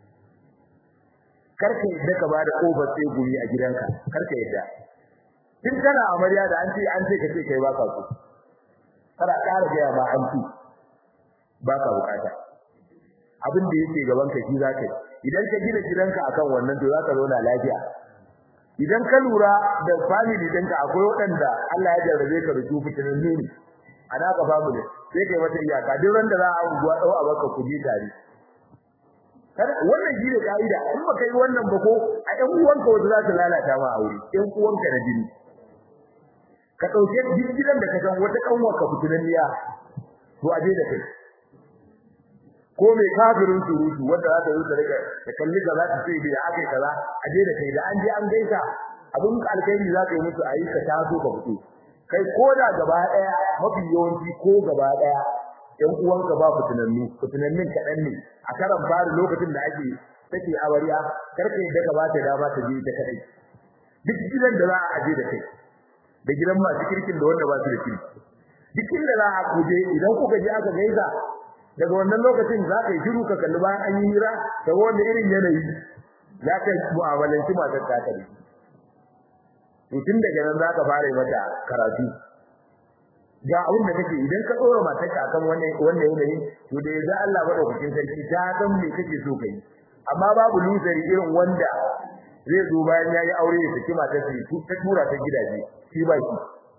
karka yadda ka bada kofar tsegumi a gidanka karka yadda tun kana amarya da an ce an ce ka ce kai baka so kada ƙara gaya ma an ci baka bukata abin da yake gaban ka shi zaka yi idan ka gina gidanka akan wannan to zaka zauna lafiya idan ka lura da family ɗinka akwai waɗanda Allah ya jarrabe ka da su fitinan nuni ana ka family sai kai mata iyaka duk ran da za a unguwa dau a baka kuji tare kada wannan shi ne kaida in baka yi wannan ba ko a ɗan uwanka wanda za su lalata ma aure ɗan uwanka da jini ka dauke duk gidan da ka san wata kanwar ka fitinanniya to aje da kai ko mai kafirin surutu wanda za ta zo ta rika ta kalli ka za ta ce bai akai kaza aje da kai da an je an gaisa abun alkhairi za ka yi musu ayi ka taso ka fito kai ko da gaba daya mafi yawanci ko gaba daya ɗan uwanka ba fitinannu fitinannin kaɗan ne a karan fari lokacin da ake take amarya karka yadda ka ba ta dama ta je ta kadai duk gidan da za a aje da kai da gidan masu kirkin da wanda ba su da kirki duk inda za a kuje idan kuka je aka gaisa daga wannan lokacin za ka yi shiru ka kalli bayan an yi hira da wanda irin yanayi za ka mu'amalanci matar ta kare to tun daga nan za ka fara mata karatu ga abin da kake idan ka tsora matar ka akan wannan wannan yanayi to da yanzu Allah madaukakin sarki ta san me kake so kai amma babu lusari irin wanda zai zo bayan yayi aure ya saki matar sa ta tura ta gidaje shi ba shi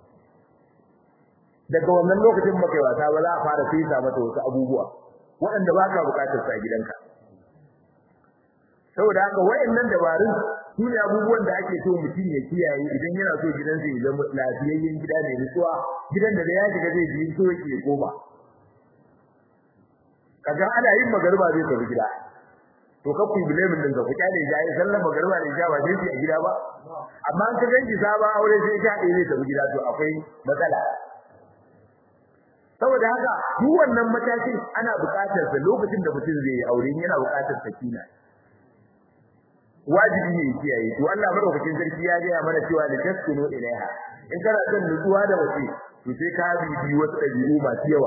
daga wannan lokacin baka yi wasa ba za a fara fesa mata wasu abubuwa waɗanda ba ka buƙatar sa gidanka saboda haka wayannan dabarun su ne abubuwan da ake so mutum ya kiyaye idan yana so gidansa ya zama lafiyayyen gida ne nutsuwa gidan da ya shiga zai ji so yake koma kaga ana yin magarba zai tafi gida to ka ku bilemin din ka ku kyale ya yi sallar magarba ne ja ba zai a gida ba amma an ka ganki sabon aure sai ka ɗaya zai tafi gida to akwai matsala saboda haka duk wannan matakin ana buƙatar sa lokacin da mutum zai yi aure yana buƙatar sakina wajibi ne kiyaye to Allah madaukakin sarki ya ga mana cewa da taskunu ilaiha in kana son nutsuwa da wace to sai ka bibi wasu dabi'u masu yawa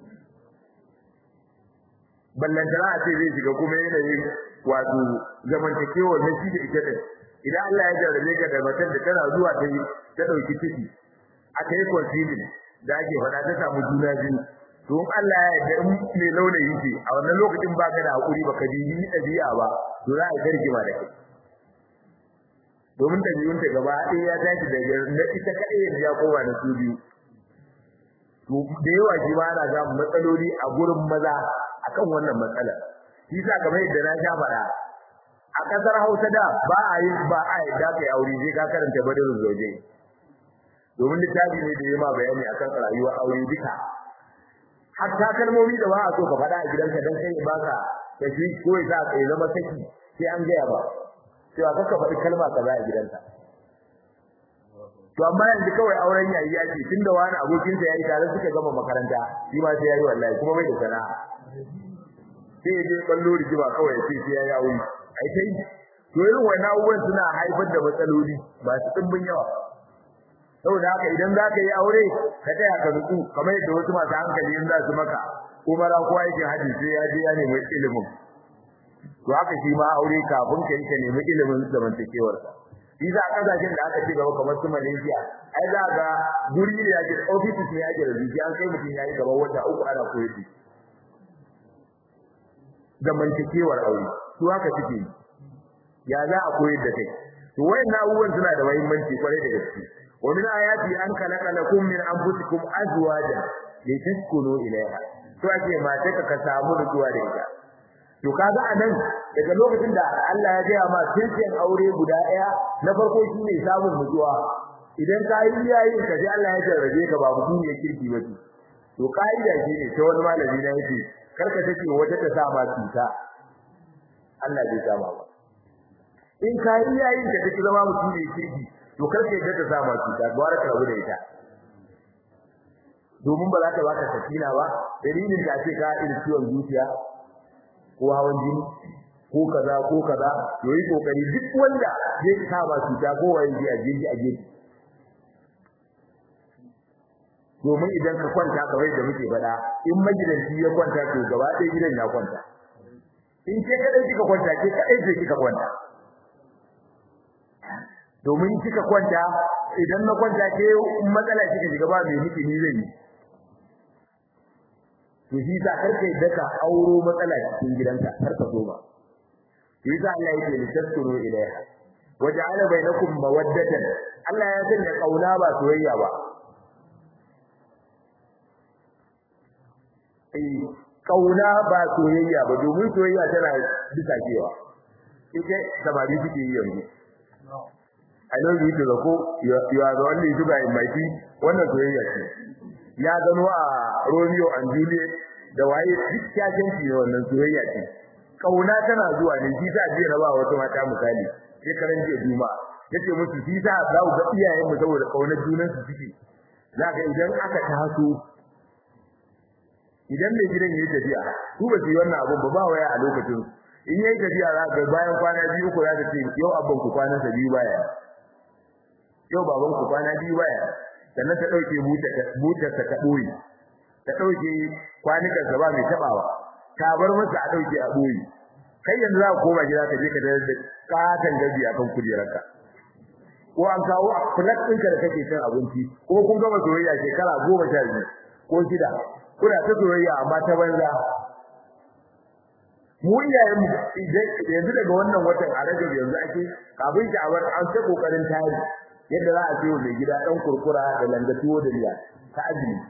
ballantana a ce zai shiga kuma yanayin wato zamantakewa na shi da ita din idan Allah ya jarrabe ka da matan da tana zuwa ta yi ta dauki ciki aka yi conceiving da ake faɗa ta samu juna biyu to in Allah ya yarda in me laulayi ce a wannan lokacin baka da hakuri baka ji ni dabi'a ba to za a yi rigima da kai domin dabi'un ta gaba ɗaya ya tashi daga na ita kaɗai yanzu ya koma da su biyu to da yawa shi ma ana samun matsaloli a gurin maza akan wannan matsala shi sa kamar yadda na sha faɗa a ƙasar Hausa da ba a yi ba a yi da kai aure sai ka karanta badarul zauje domin littafi ne da ya ma bayani akan rayuwar aure duka hatta kalmomi da ba a so ka faɗa a gidanka dan kai baka da shi ko ya sa kai zama saki sai an gaya ba cewa kaka faɗi kalma kaza a gidanka to amma yanzu kawai auren yayi yake tunda wani abokin sa yayi tare suka gama makaranta shi ma sai yayi wallahi kuma bai da sana'a sai ya je ballo rigima kawai sai sai yayi aure ai kai to irin wannan abubuwan suna haifar da matsaloli ba su dimbin yawa saboda haka idan za ka yi aure ka taya ka nutsu kamar yadda wasu masu hankali in za su maka umara ko aikin haji sai ya je ya nemi ilimin to haka shi ma aure kafin ka yi ka nemi ilimin zamantakewar sa shi za a kasashen da aka ci gaba kamar su Malaysia ai za ga guri ne yake offices ne yake da zuciya an kai mutum yayi gaba wata uku ana koyar da zamantakewar aure to haka suke ya za a koyar da kai to wayannan abubuwan suna da muhimmanci kwarai da gaske ومن آياته أن خلق لكم من أنفسكم أزواجا لتسكنوا إليها to ake mace ka samu nutsuwa da ita to kaga anan daga lokacin da Allah ya gaya ma sirrin aure guda daya na farko shine samun nutsuwa idan ka yi yayin ka sai Allah ya jarrabe ka ba mutum ya kirki ba to kaida shine ta wani malami na yake karka take wata ta sa ma cuta Allah bai sa ba in ka yi yayin ka take zama mutum ne kirki to karka yadda ta sama cuta gwara ka rabu da ita domin ba za ta baka sakina ba dalilin da ake ka irin ciwon zuciya ko hawan jini ko kaza ko kaza to yi kokari duk wanda zai sama cuta ko wani ji a jini a jini domin idan ka kwanta kamar da muke faɗa in magidanci ya kwanta to gaba ɗaya gidan ya kwanta in ke kadai kika kwanta ke kadai ce kika kwanta domin kika kwanta idan na kwanta ke matsala kika shiga ba mai miki ni zai yi to shi sa karka yadda ka auro matsala cikin gidanka karka so ba shi sa Allah yake litaskuru ilaiha waja'ala bainakum mawaddatan Allah ya sanya kauna ba soyayya ba eh kauna ba soyayya ba domin soyayya tana bisa cewa ita samari suke yi yanzu I love you to the core you are the only sugar in my tea wannan soyayya ce ya gano a Romeo and Juliet da waye duk kyakkyanci ne wannan soyayya ce kauna tana zuwa ne shi sa jiya ba wata mata misali sai karan jiya juma yace musu shi sa za ku ga iyayen mu saboda kaunar junan su suke zaka idan aka taso idan mai gidan yayi tafiya su ba su yi wannan abun ba ba waya a lokacin in yayi tafiya za ga bayan kwana biyu ko za ta ce yau abban ku kwana sa biyu baya yau baban ku kwana biyu baya sannan ta dauke butar ta boye ta dauke kwanukan sa ba mai tabawa ta bar masa a dauke a boye kai yanzu za ka koma gida ka je ka da katan gabi akan kujerarka ko an kawo a plate ɗinka da kake cin abinci ko kun gama soyayya shekara goma sha biyu ko shida kuna ta soyayya amma ta banza mu iyayen yanzu daga wannan watan a rajab yanzu ake kafin ki abar an ta kokarin tari yadda za a ce mai gida dan kurkura da langatuwo da riya ta azumi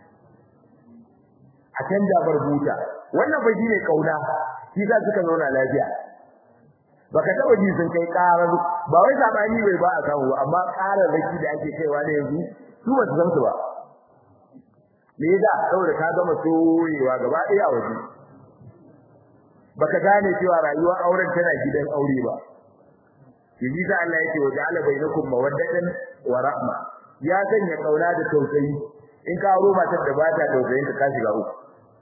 a canja bar buta wannan fa shine kauna shi za suka zauna lafiya baka taba ji sun kai karar ba wai sabani bai ba a samu amma karar raki da ake kaiwa ne yanzu su ba su san su ba me yasa saboda ka gama soyewa gaba ɗaya a waje baka gane cewa rayuwar auren tana gidan aure ba yaji da Allah yake wa ja'ala bainakum mawaddatan wa rahma ya sanya kauna da tausayi in ka auro matar da bata tausayin ka shiga uku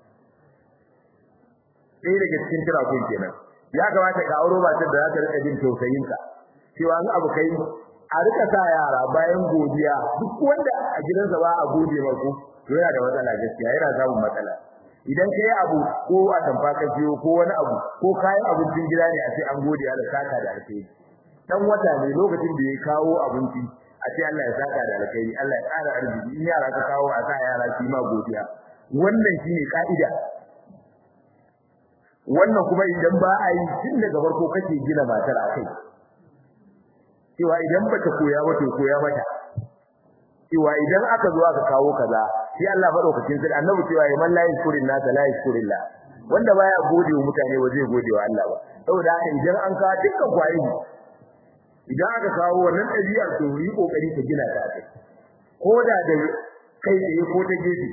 sai daga cikin tirakun kenan ya kamata ka auro matar da za ta rika jin tausayin ka cewa an abu kai a rika sa yara bayan godiya duk wanda a gidansa ba a gode ma ku to yana da matsala gaskiya yana samun matsala idan kai abu ko a tamfa ka biyo ko wani abu ko kayan abincin gida ne a ce an gode Allah saka da alheri dan wata ne lokacin da ya kawo abinci a ce Allah ya saka da alheri Allah ya ƙara arziki in yara ka kawo a sa yara su ma godiya wannan shine ka'ida wannan kuma idan ba a yi tun daga farko kake gina matar akai cewa idan bata koya ba to koya mata cewa idan aka zo aka kawo kaza sai Allah madaukakin sai annabi cewa ya man la yashkurin nas la yashkurillah wanda baya gode wa mutane ba zai gode wa Allah ba saboda haka idan an kawo dukkan kwayi idan aka kawo wannan ɗabi'ar to yi kokari ka gina ta kai ko da da kai tsaye ko ta gefe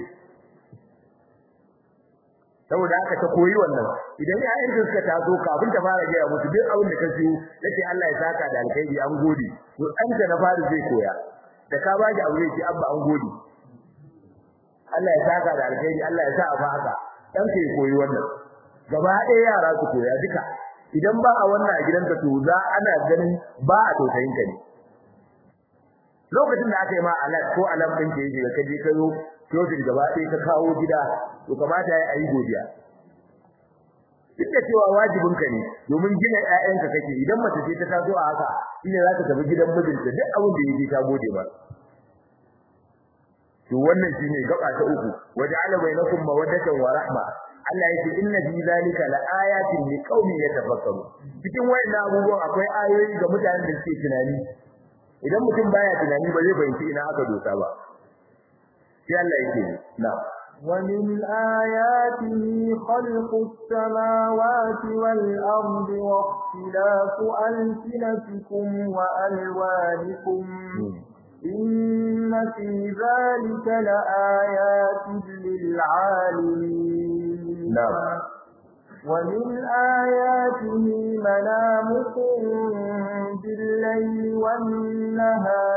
saboda haka ta koyi wannan idan ƴaƴan da suka taso kafin ta fara gaya musu duk abin da ka siyo yace Allah ya saka da alkhairi an gode to an ta na fara zai koya da ka ba abu zai ce abba an gode Allah ya saka da alkhairi Allah ya sa a haka dan kai koyi wannan gaba ɗaya yara su koya duka idan ba a wannan a gidanka to za ana ganin ba a tausayin ka ne lokacin da aka yi ma alat ko alam din ke yi ka je ka zo shotin gaba ɗaya ka kawo gida to kamata ya yi godiya duk da cewa wajibin ka ne domin gina ƴaƴanka kake idan mace ce ta taso a haka shine za ta tafi gidan mijinta duk abin da yake ta gode ba to wannan shine gaba ta uku waja'ala bainakum mawaddatan wa rahma Allah yake inna fi zalika laayatin liqaumin yatafakkaru cikin wayannan abubuwan akwai ayoyi ga mutanen da suke tunani idan mutum baya tunani ba zai fahimci ina aka dosa ba sai Allah yake na ومن آياته خلق السماوات والأرض واختلاف ألسنتكم وألوانكم إن في ذلك لآيات للعالمين نعم ومن آياته منامكم بالليل والنهار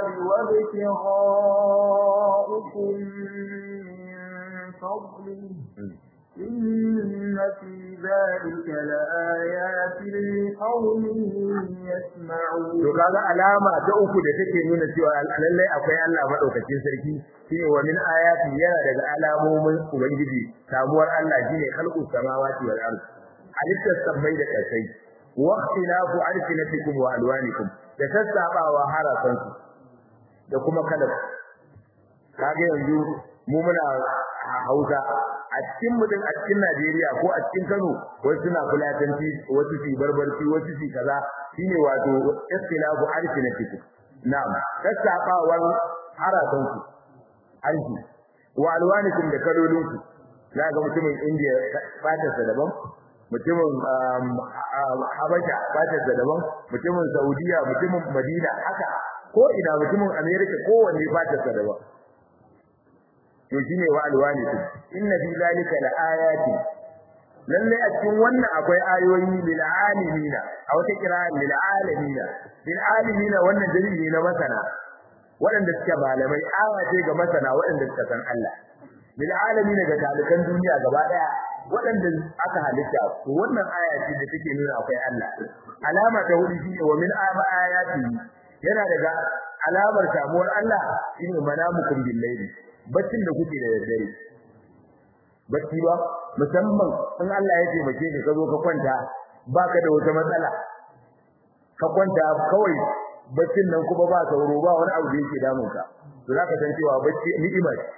وابتغاؤكم من فضله إن في ذلك لآيات لقوم يسمعون to kaga alama ta uku da take nuna cewa lallai akwai Allah madaukakin sarki shine wa min ayati yana daga alamomin ubangiji samuwar Allah shine khalqus samawati wal ard halittar sammai da kasai wa ikhtilafu alsinatikum wa alwanikum da sassabawa harafansu da kuma kalar kaga yanzu mu muna Hausa a cikin mutum a cikin Najeriya ko a cikin Kano wasu suna fulatanci wasu su barbarci wasu su kaza shine wato ikhtilafu alsinatikum na'am sassabawar harafansu arshi wa alwanikum da kalolinku za ga mutumin India fatarsa daban mutumin Habasha fatarsa daban mutumin Saudiya mutumin Madina haka ko ina mutumin America kowanne fatarsa daban to shine wa alwani inna fi zalika laayati lalle a cikin wannan akwai ayoyi lil alimina a wata kira lil alimina lil alimina wannan dalili na masana waɗanda suke malamai aya ce ga masana waɗanda suka san Allah lil alamina ga talikan duniya gaba daya waɗanda aka halitta to wannan aya ce da take nuna akwai Allah alama ta hudu shine wa min ayati yana daga alamar samuwar Allah shine manamukum bil layli baccin da kuke da daddare bacci ba musamman in Allah ya taimake ka ka zo ka kwanta baka da wata matsala ka kwanta kawai baccin nan kuma ba sauro ba wani abu da yake damun ka to zaka san cewa bacci ni'ima ce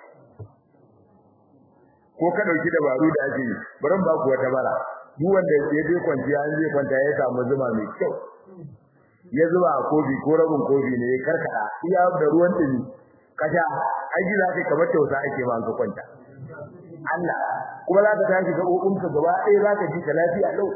ko ka dauki dabaru da ake yi baran ba ku wata bara duk wanda ya je kwanciya an zai kwanta ya samu zuma mai kyau ya zuba a kofi ko rabin kofi ne ya karkada iya da ruwan dumi kasha aiki za ka kamar tausa ake ma ka kwanta Allah kuma za ka tashi ga kokunka gaba ɗaya za ka ji ka lafiya lau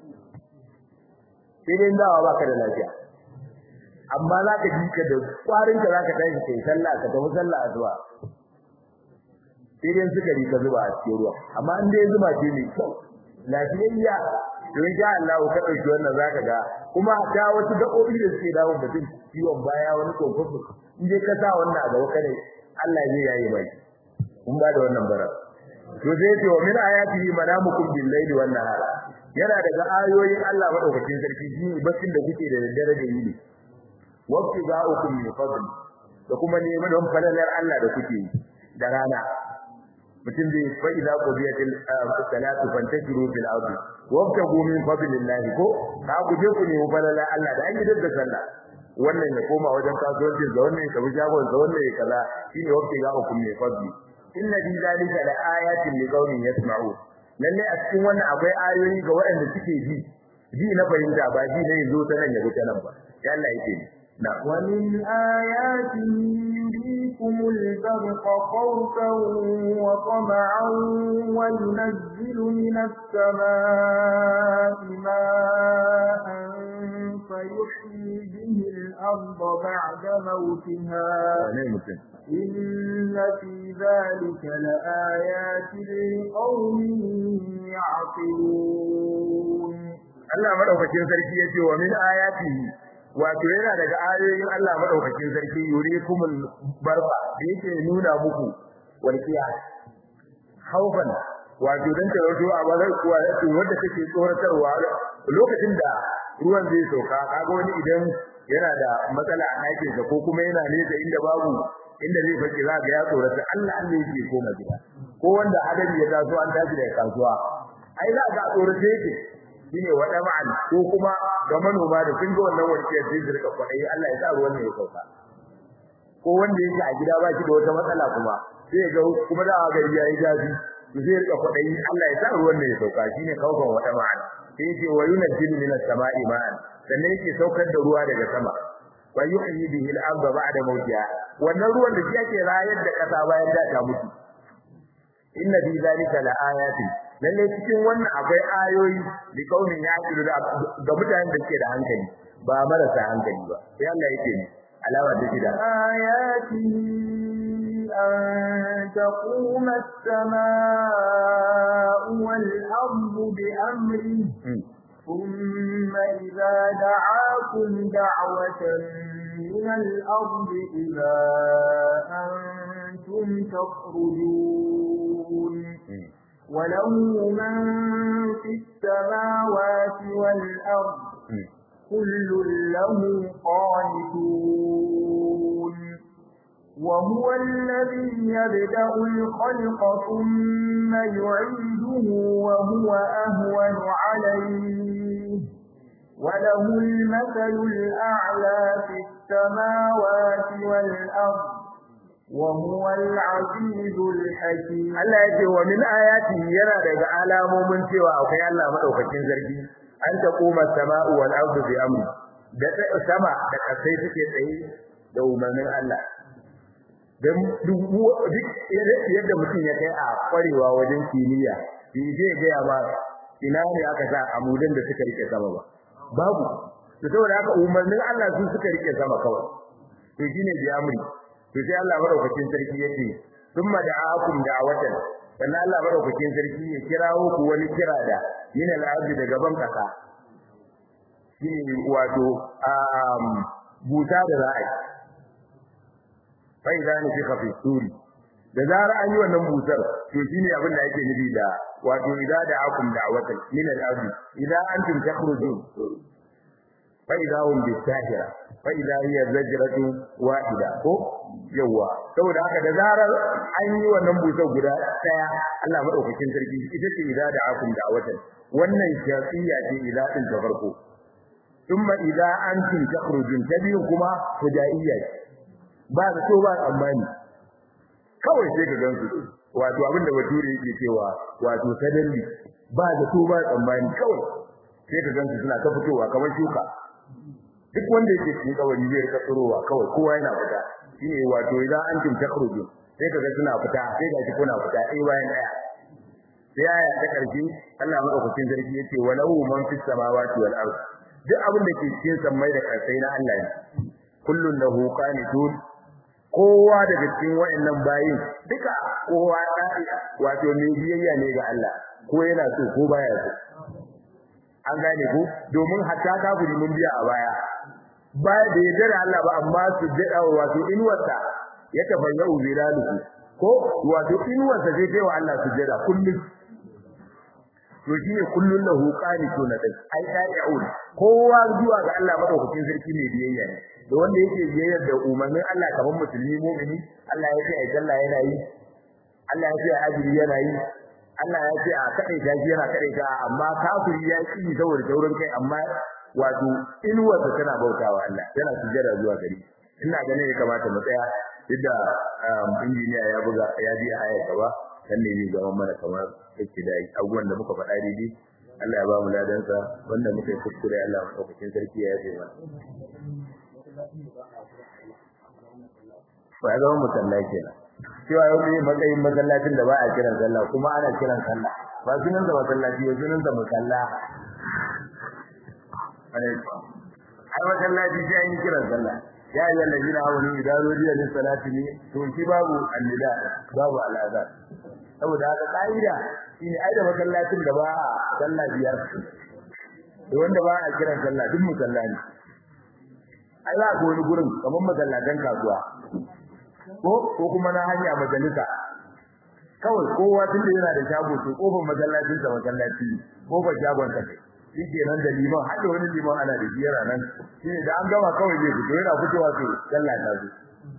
sai dai dawa baka da lafiya amma za ka ji ka da kwarin ka za ka tashi kai sallah ka tafi sallah zuwa sai dai suka ri ka zuba a cikin ruwa amma in dai zuba ce mai kyau lafiyayya to insha Allah ka dauki wannan zaka ga kuma ta wasu gaɓoɓi da suke dawo mutum ciwon baya wani kokofu in dai ka sa wannan a gaba kare Allah zai yayi mai kun ba da wannan bara to sai ce wa min ayatihi manamukum bil layli wan nahar yana daga ayoyin Allah madaukakin sarki shi baccin da kuke da daddare da yini waqti za'ukum min fadl da kuma neman don falalar Allah da kuke da rana mutum zai fa idza qudiyatil salatu fantashiru fil ardi wabtagu min fadlillahi ko ka ku je ku nemi falalar Allah da an yi da sallah wannan ya koma wajen kasuwanci da wannan ya kabi shagon da wannan ya kaza shine waqti za'ukum min fadli inna fi zalika la ayatin liqaumin yasma'un lalle a cikin wannan akwai ayoyi ga waɗanda suke ji ji na fahimta ba ji ne zo ta nan ya zo ta nan ba sai Allah yake ni na ومن آياته يريكم البرق خوفا وطمعا وينزل من السماء ماء فيحيي به الأرض بعد موتها ne mutum إن في ذلك لآيات لقوم يعقلون Allah madaukakin sarki yace wa min ayatihi wato yana daga ayoyin Allah madaukakin sarki yurikumul barqa da yake nuna muku walqiya haufan wato dan tarauto a bazar kuwa wanda take tsoratarwa lokacin da ruwan zai sauka kaga wani idan yana da matsala a ɗakin sa ko kuma yana nesa inda babu inda zai fake za ga ya tsorata Allah Allah yake koma gida ko wanda adami ya taso an tashi daga kasuwa ai za ga tsorata yake shine wada ma'an ko kuma ga manoma da kun ga wannan warkiyar sai su rika kwadai Allah ya sa ruwan ne ya sauka ko wanda yake a gida ba shi da wata matsala kuma sai ga kuma da gari yayi jazi to zai rika kwadai Allah ya sa ruwan ne ya sauka shine kaukan wada ma'an sai yake wa yunzilu minas sama'i ma'an sannan yake saukar da ruwa daga sama wa yuhyi bihi al-ardha ba'da mawtiha wannan ruwan da yake rayar da kasa bayan da ta mutu inna fi zalika laayatin lalle cikin wannan akwai ayoyi li kaunin yaqilu ga mutanen da suke da hankali ba marasa hankali ba sai Allah yake ni alama da shi da آياته أن تقوم السماء والأرض بأمره ثم إذا دعاكم دعوة من الأرض إذا أنتم تخرجون وله من في السماوات والأرض كل له قانتون وهو الذي يبدأ الخلق ثم يعيده وهو أهون عليه وله المثل الأعلى في السماوات والأرض وهو العزيز الحكيم Allah yake wa min ayati yana daga alamomin cewa akwai Allah madaukakin sarki an ta koma sama'u wal ardu bi amri da sama da kasai suke tsaye da umarnin Allah dan duk yadda mutum ya kai a kwarewa wajen kimiyya shi zai ga ba ina ne aka sa amudan da suka rike sama ba babu to saboda haka umarnin Allah su suka rike sama kawai to shine bi amri to sai Allah madaukakin sarki yace thumma da'akum da'watan sannan Allah madaukakin sarki ya kirawo ku wani kira da min al-ardi daga ban kasa shine wato um buta da za a yi fa idan fi khafi suri da zara an yi wannan busar to shine abin da yake nufi da wato idza da'akum da'watan min al-ardi idza antum takhrujun fa idza hum bisahira fa idza hiya zajratu wahida ko yawa saboda haka da zarar an yi wannan busar guda daya Allah madaukakin sarki ita ce idza da'akum da'watan wannan shafiya ce idza din ta farko thumma idza antum takhrujun tabi'u kuma hudaiya ba da so ba tsammani kawai sai ka gansu wato abin da bature yake cewa wato sadalli ba da so ba tsammani kawai sai ka gansu suna ta fitowa kamar shuka duk wanda yake cikin kawai zai rika tsirowa kawai kowa yana fita shine wato idan an tim takhruju sai ka ga suna fita sai ga kuna fita ɗaya bayan ɗaya sai aya ta karshe Allah madaukakin sarki yace walahu man fis samawati wal ard duk abin da ke cikin sammai da ƙarsai na Allah ne kullun lahu qanitun kowa daga cikin wayannan bayin duka kowa dai wato mai biyayya ne ga Allah ko yana so ko baya so an gane ko domin hatta kafiri mun biya a baya baya da yadda da Allah ba amma su jada wato inwarsa ya tafayyau zilaluhu ko wato inwarsa zai kai wa Allah su jada kullum to shine kullun lahu qanitun dai ai ta'i'un kowa zuwa ga Allah madaukakin sarki ne biyayya ne da wanda yake biyayyar da umarnin Allah kamar musulmi mu'mini Allah ya ce ai sallah yana yi Allah ya ce ajiri yana yi Allah ya ce a kadai ta yana kadai ta amma kafiri ya ki saboda taurin kai amma wato inuwarsa tana bautawa Allah yana sujjada zuwa gari ina ganin ya kamata mu tsaya duk da injiniya ya buga ya bi aya gaba dan ne zai zama mana kamar yake da abubuwan da muka faɗa daidai Allah ya ba mu ladansa wanda muka yi kuskure Allah madaukakin sarki ya yi mana ba ya zama musalla kenan cewa yau ne matsayin masallacin da ba a kiran sallah kuma ana kiran sallah ba sunan da masallaci ba sunan da musalla ai masallaci sai an yi kiran sallah ya yi allazina amanu idan rudiya lis salati ne to shi babu annida babu al'azan saboda haka kaida shine ai da masallacin da ba a sallah biyar da wanda ba a kiran sallah duk musalla ne ai za ka wani gurin kamar masallatan kasuwa ko ko kuma na hanya majalisa kawai kowa tun da yana da shago to kofar masallacin sa masallaci kofar shagon sa shi ke nan da liman har da wani liman ana da biyar nan shi da an gama kawai zai fito yana fitowa to sallah ta zo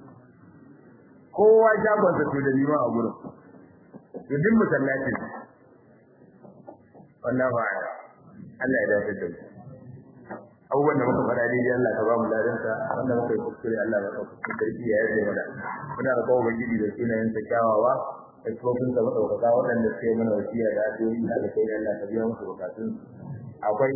kowa shagon sa to da liman a gurin to duk masallaci wallahi ba'ala Allah ya dace da mu abubuwan da muka faɗa daidai Allah ka ba mu ladansa wanda muka yi kuskure Allah ya ɗauka sarki ya yarda mana muna da kawo ubangiji da sunayen sa kyawawa da tsofin sa madaukaka waɗanda suke mana wasiya da addu'o'i da kai Allah ka biya musu bukatun akwai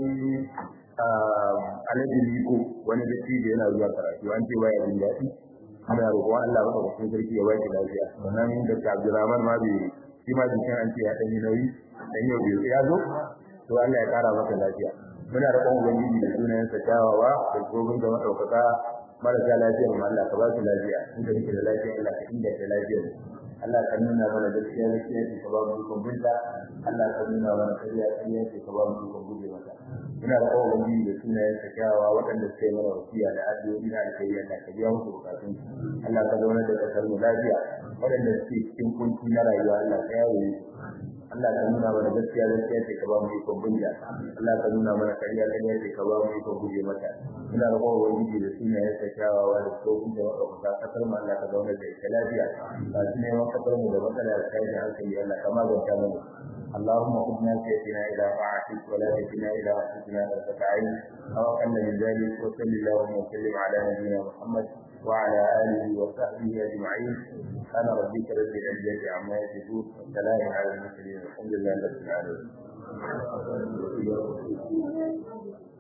alaji liko wani da shi da yana zuwa karatu an ce baya jin daɗi ana roƙon Allah madaukakin sarki ya ba shi lafiya wannan da Abdulrahman ma bai shi ma jikin an ce ya ɗanyi nauyi dan yau bai ya zo to Allah ya ƙara masa lafiya muna roƙon ubangiji da sunayen sa kyawawa da gobin da madaukaka marasa lafiya mu Allah ka ba su lafiya inda muke da lafiya Allah ka inda ta lafiya Allah ka nuna mana gaskiya gaskiya ce ka ba mu dukkan binta Allah ka nuna mana kariya kariya ce ka ba mu dukkan guje mata muna roƙon ubangiji da sunayen sa kyawawa waɗanda suka yi mana wasiya da addu'o'i na alkhairi Allah ka biya musu bukatun Allah ka zauna da kasar mu lafiya waɗanda suke cikin kunci na rayuwa Allah ka yawo Allah ka nuna mana gaskiya gaskiya ce ka ba mu ikon bunja Allah ka nuna mana kariya kariya ce ka ba mu ikon guje mata ina da kowa wani da suna ya sa kyawawa da tsohon da wata kasar mu Allah ka zauna da ita lafiya ba su neman kasar mu da matsala da kai da hankali Allah ka maganta mana اللهم خذنا سيدنا إلى طاعتك ولا تكلنا إلى أنفسنا طرفة عين أو أقل من ذلك وصل اللهم وسلم على نبينا محمد وعلى آله وصحبه أجمعين سبحان ربك رب العزة عما يصفون والسلام على المرسلين الحمد لله رب العالمين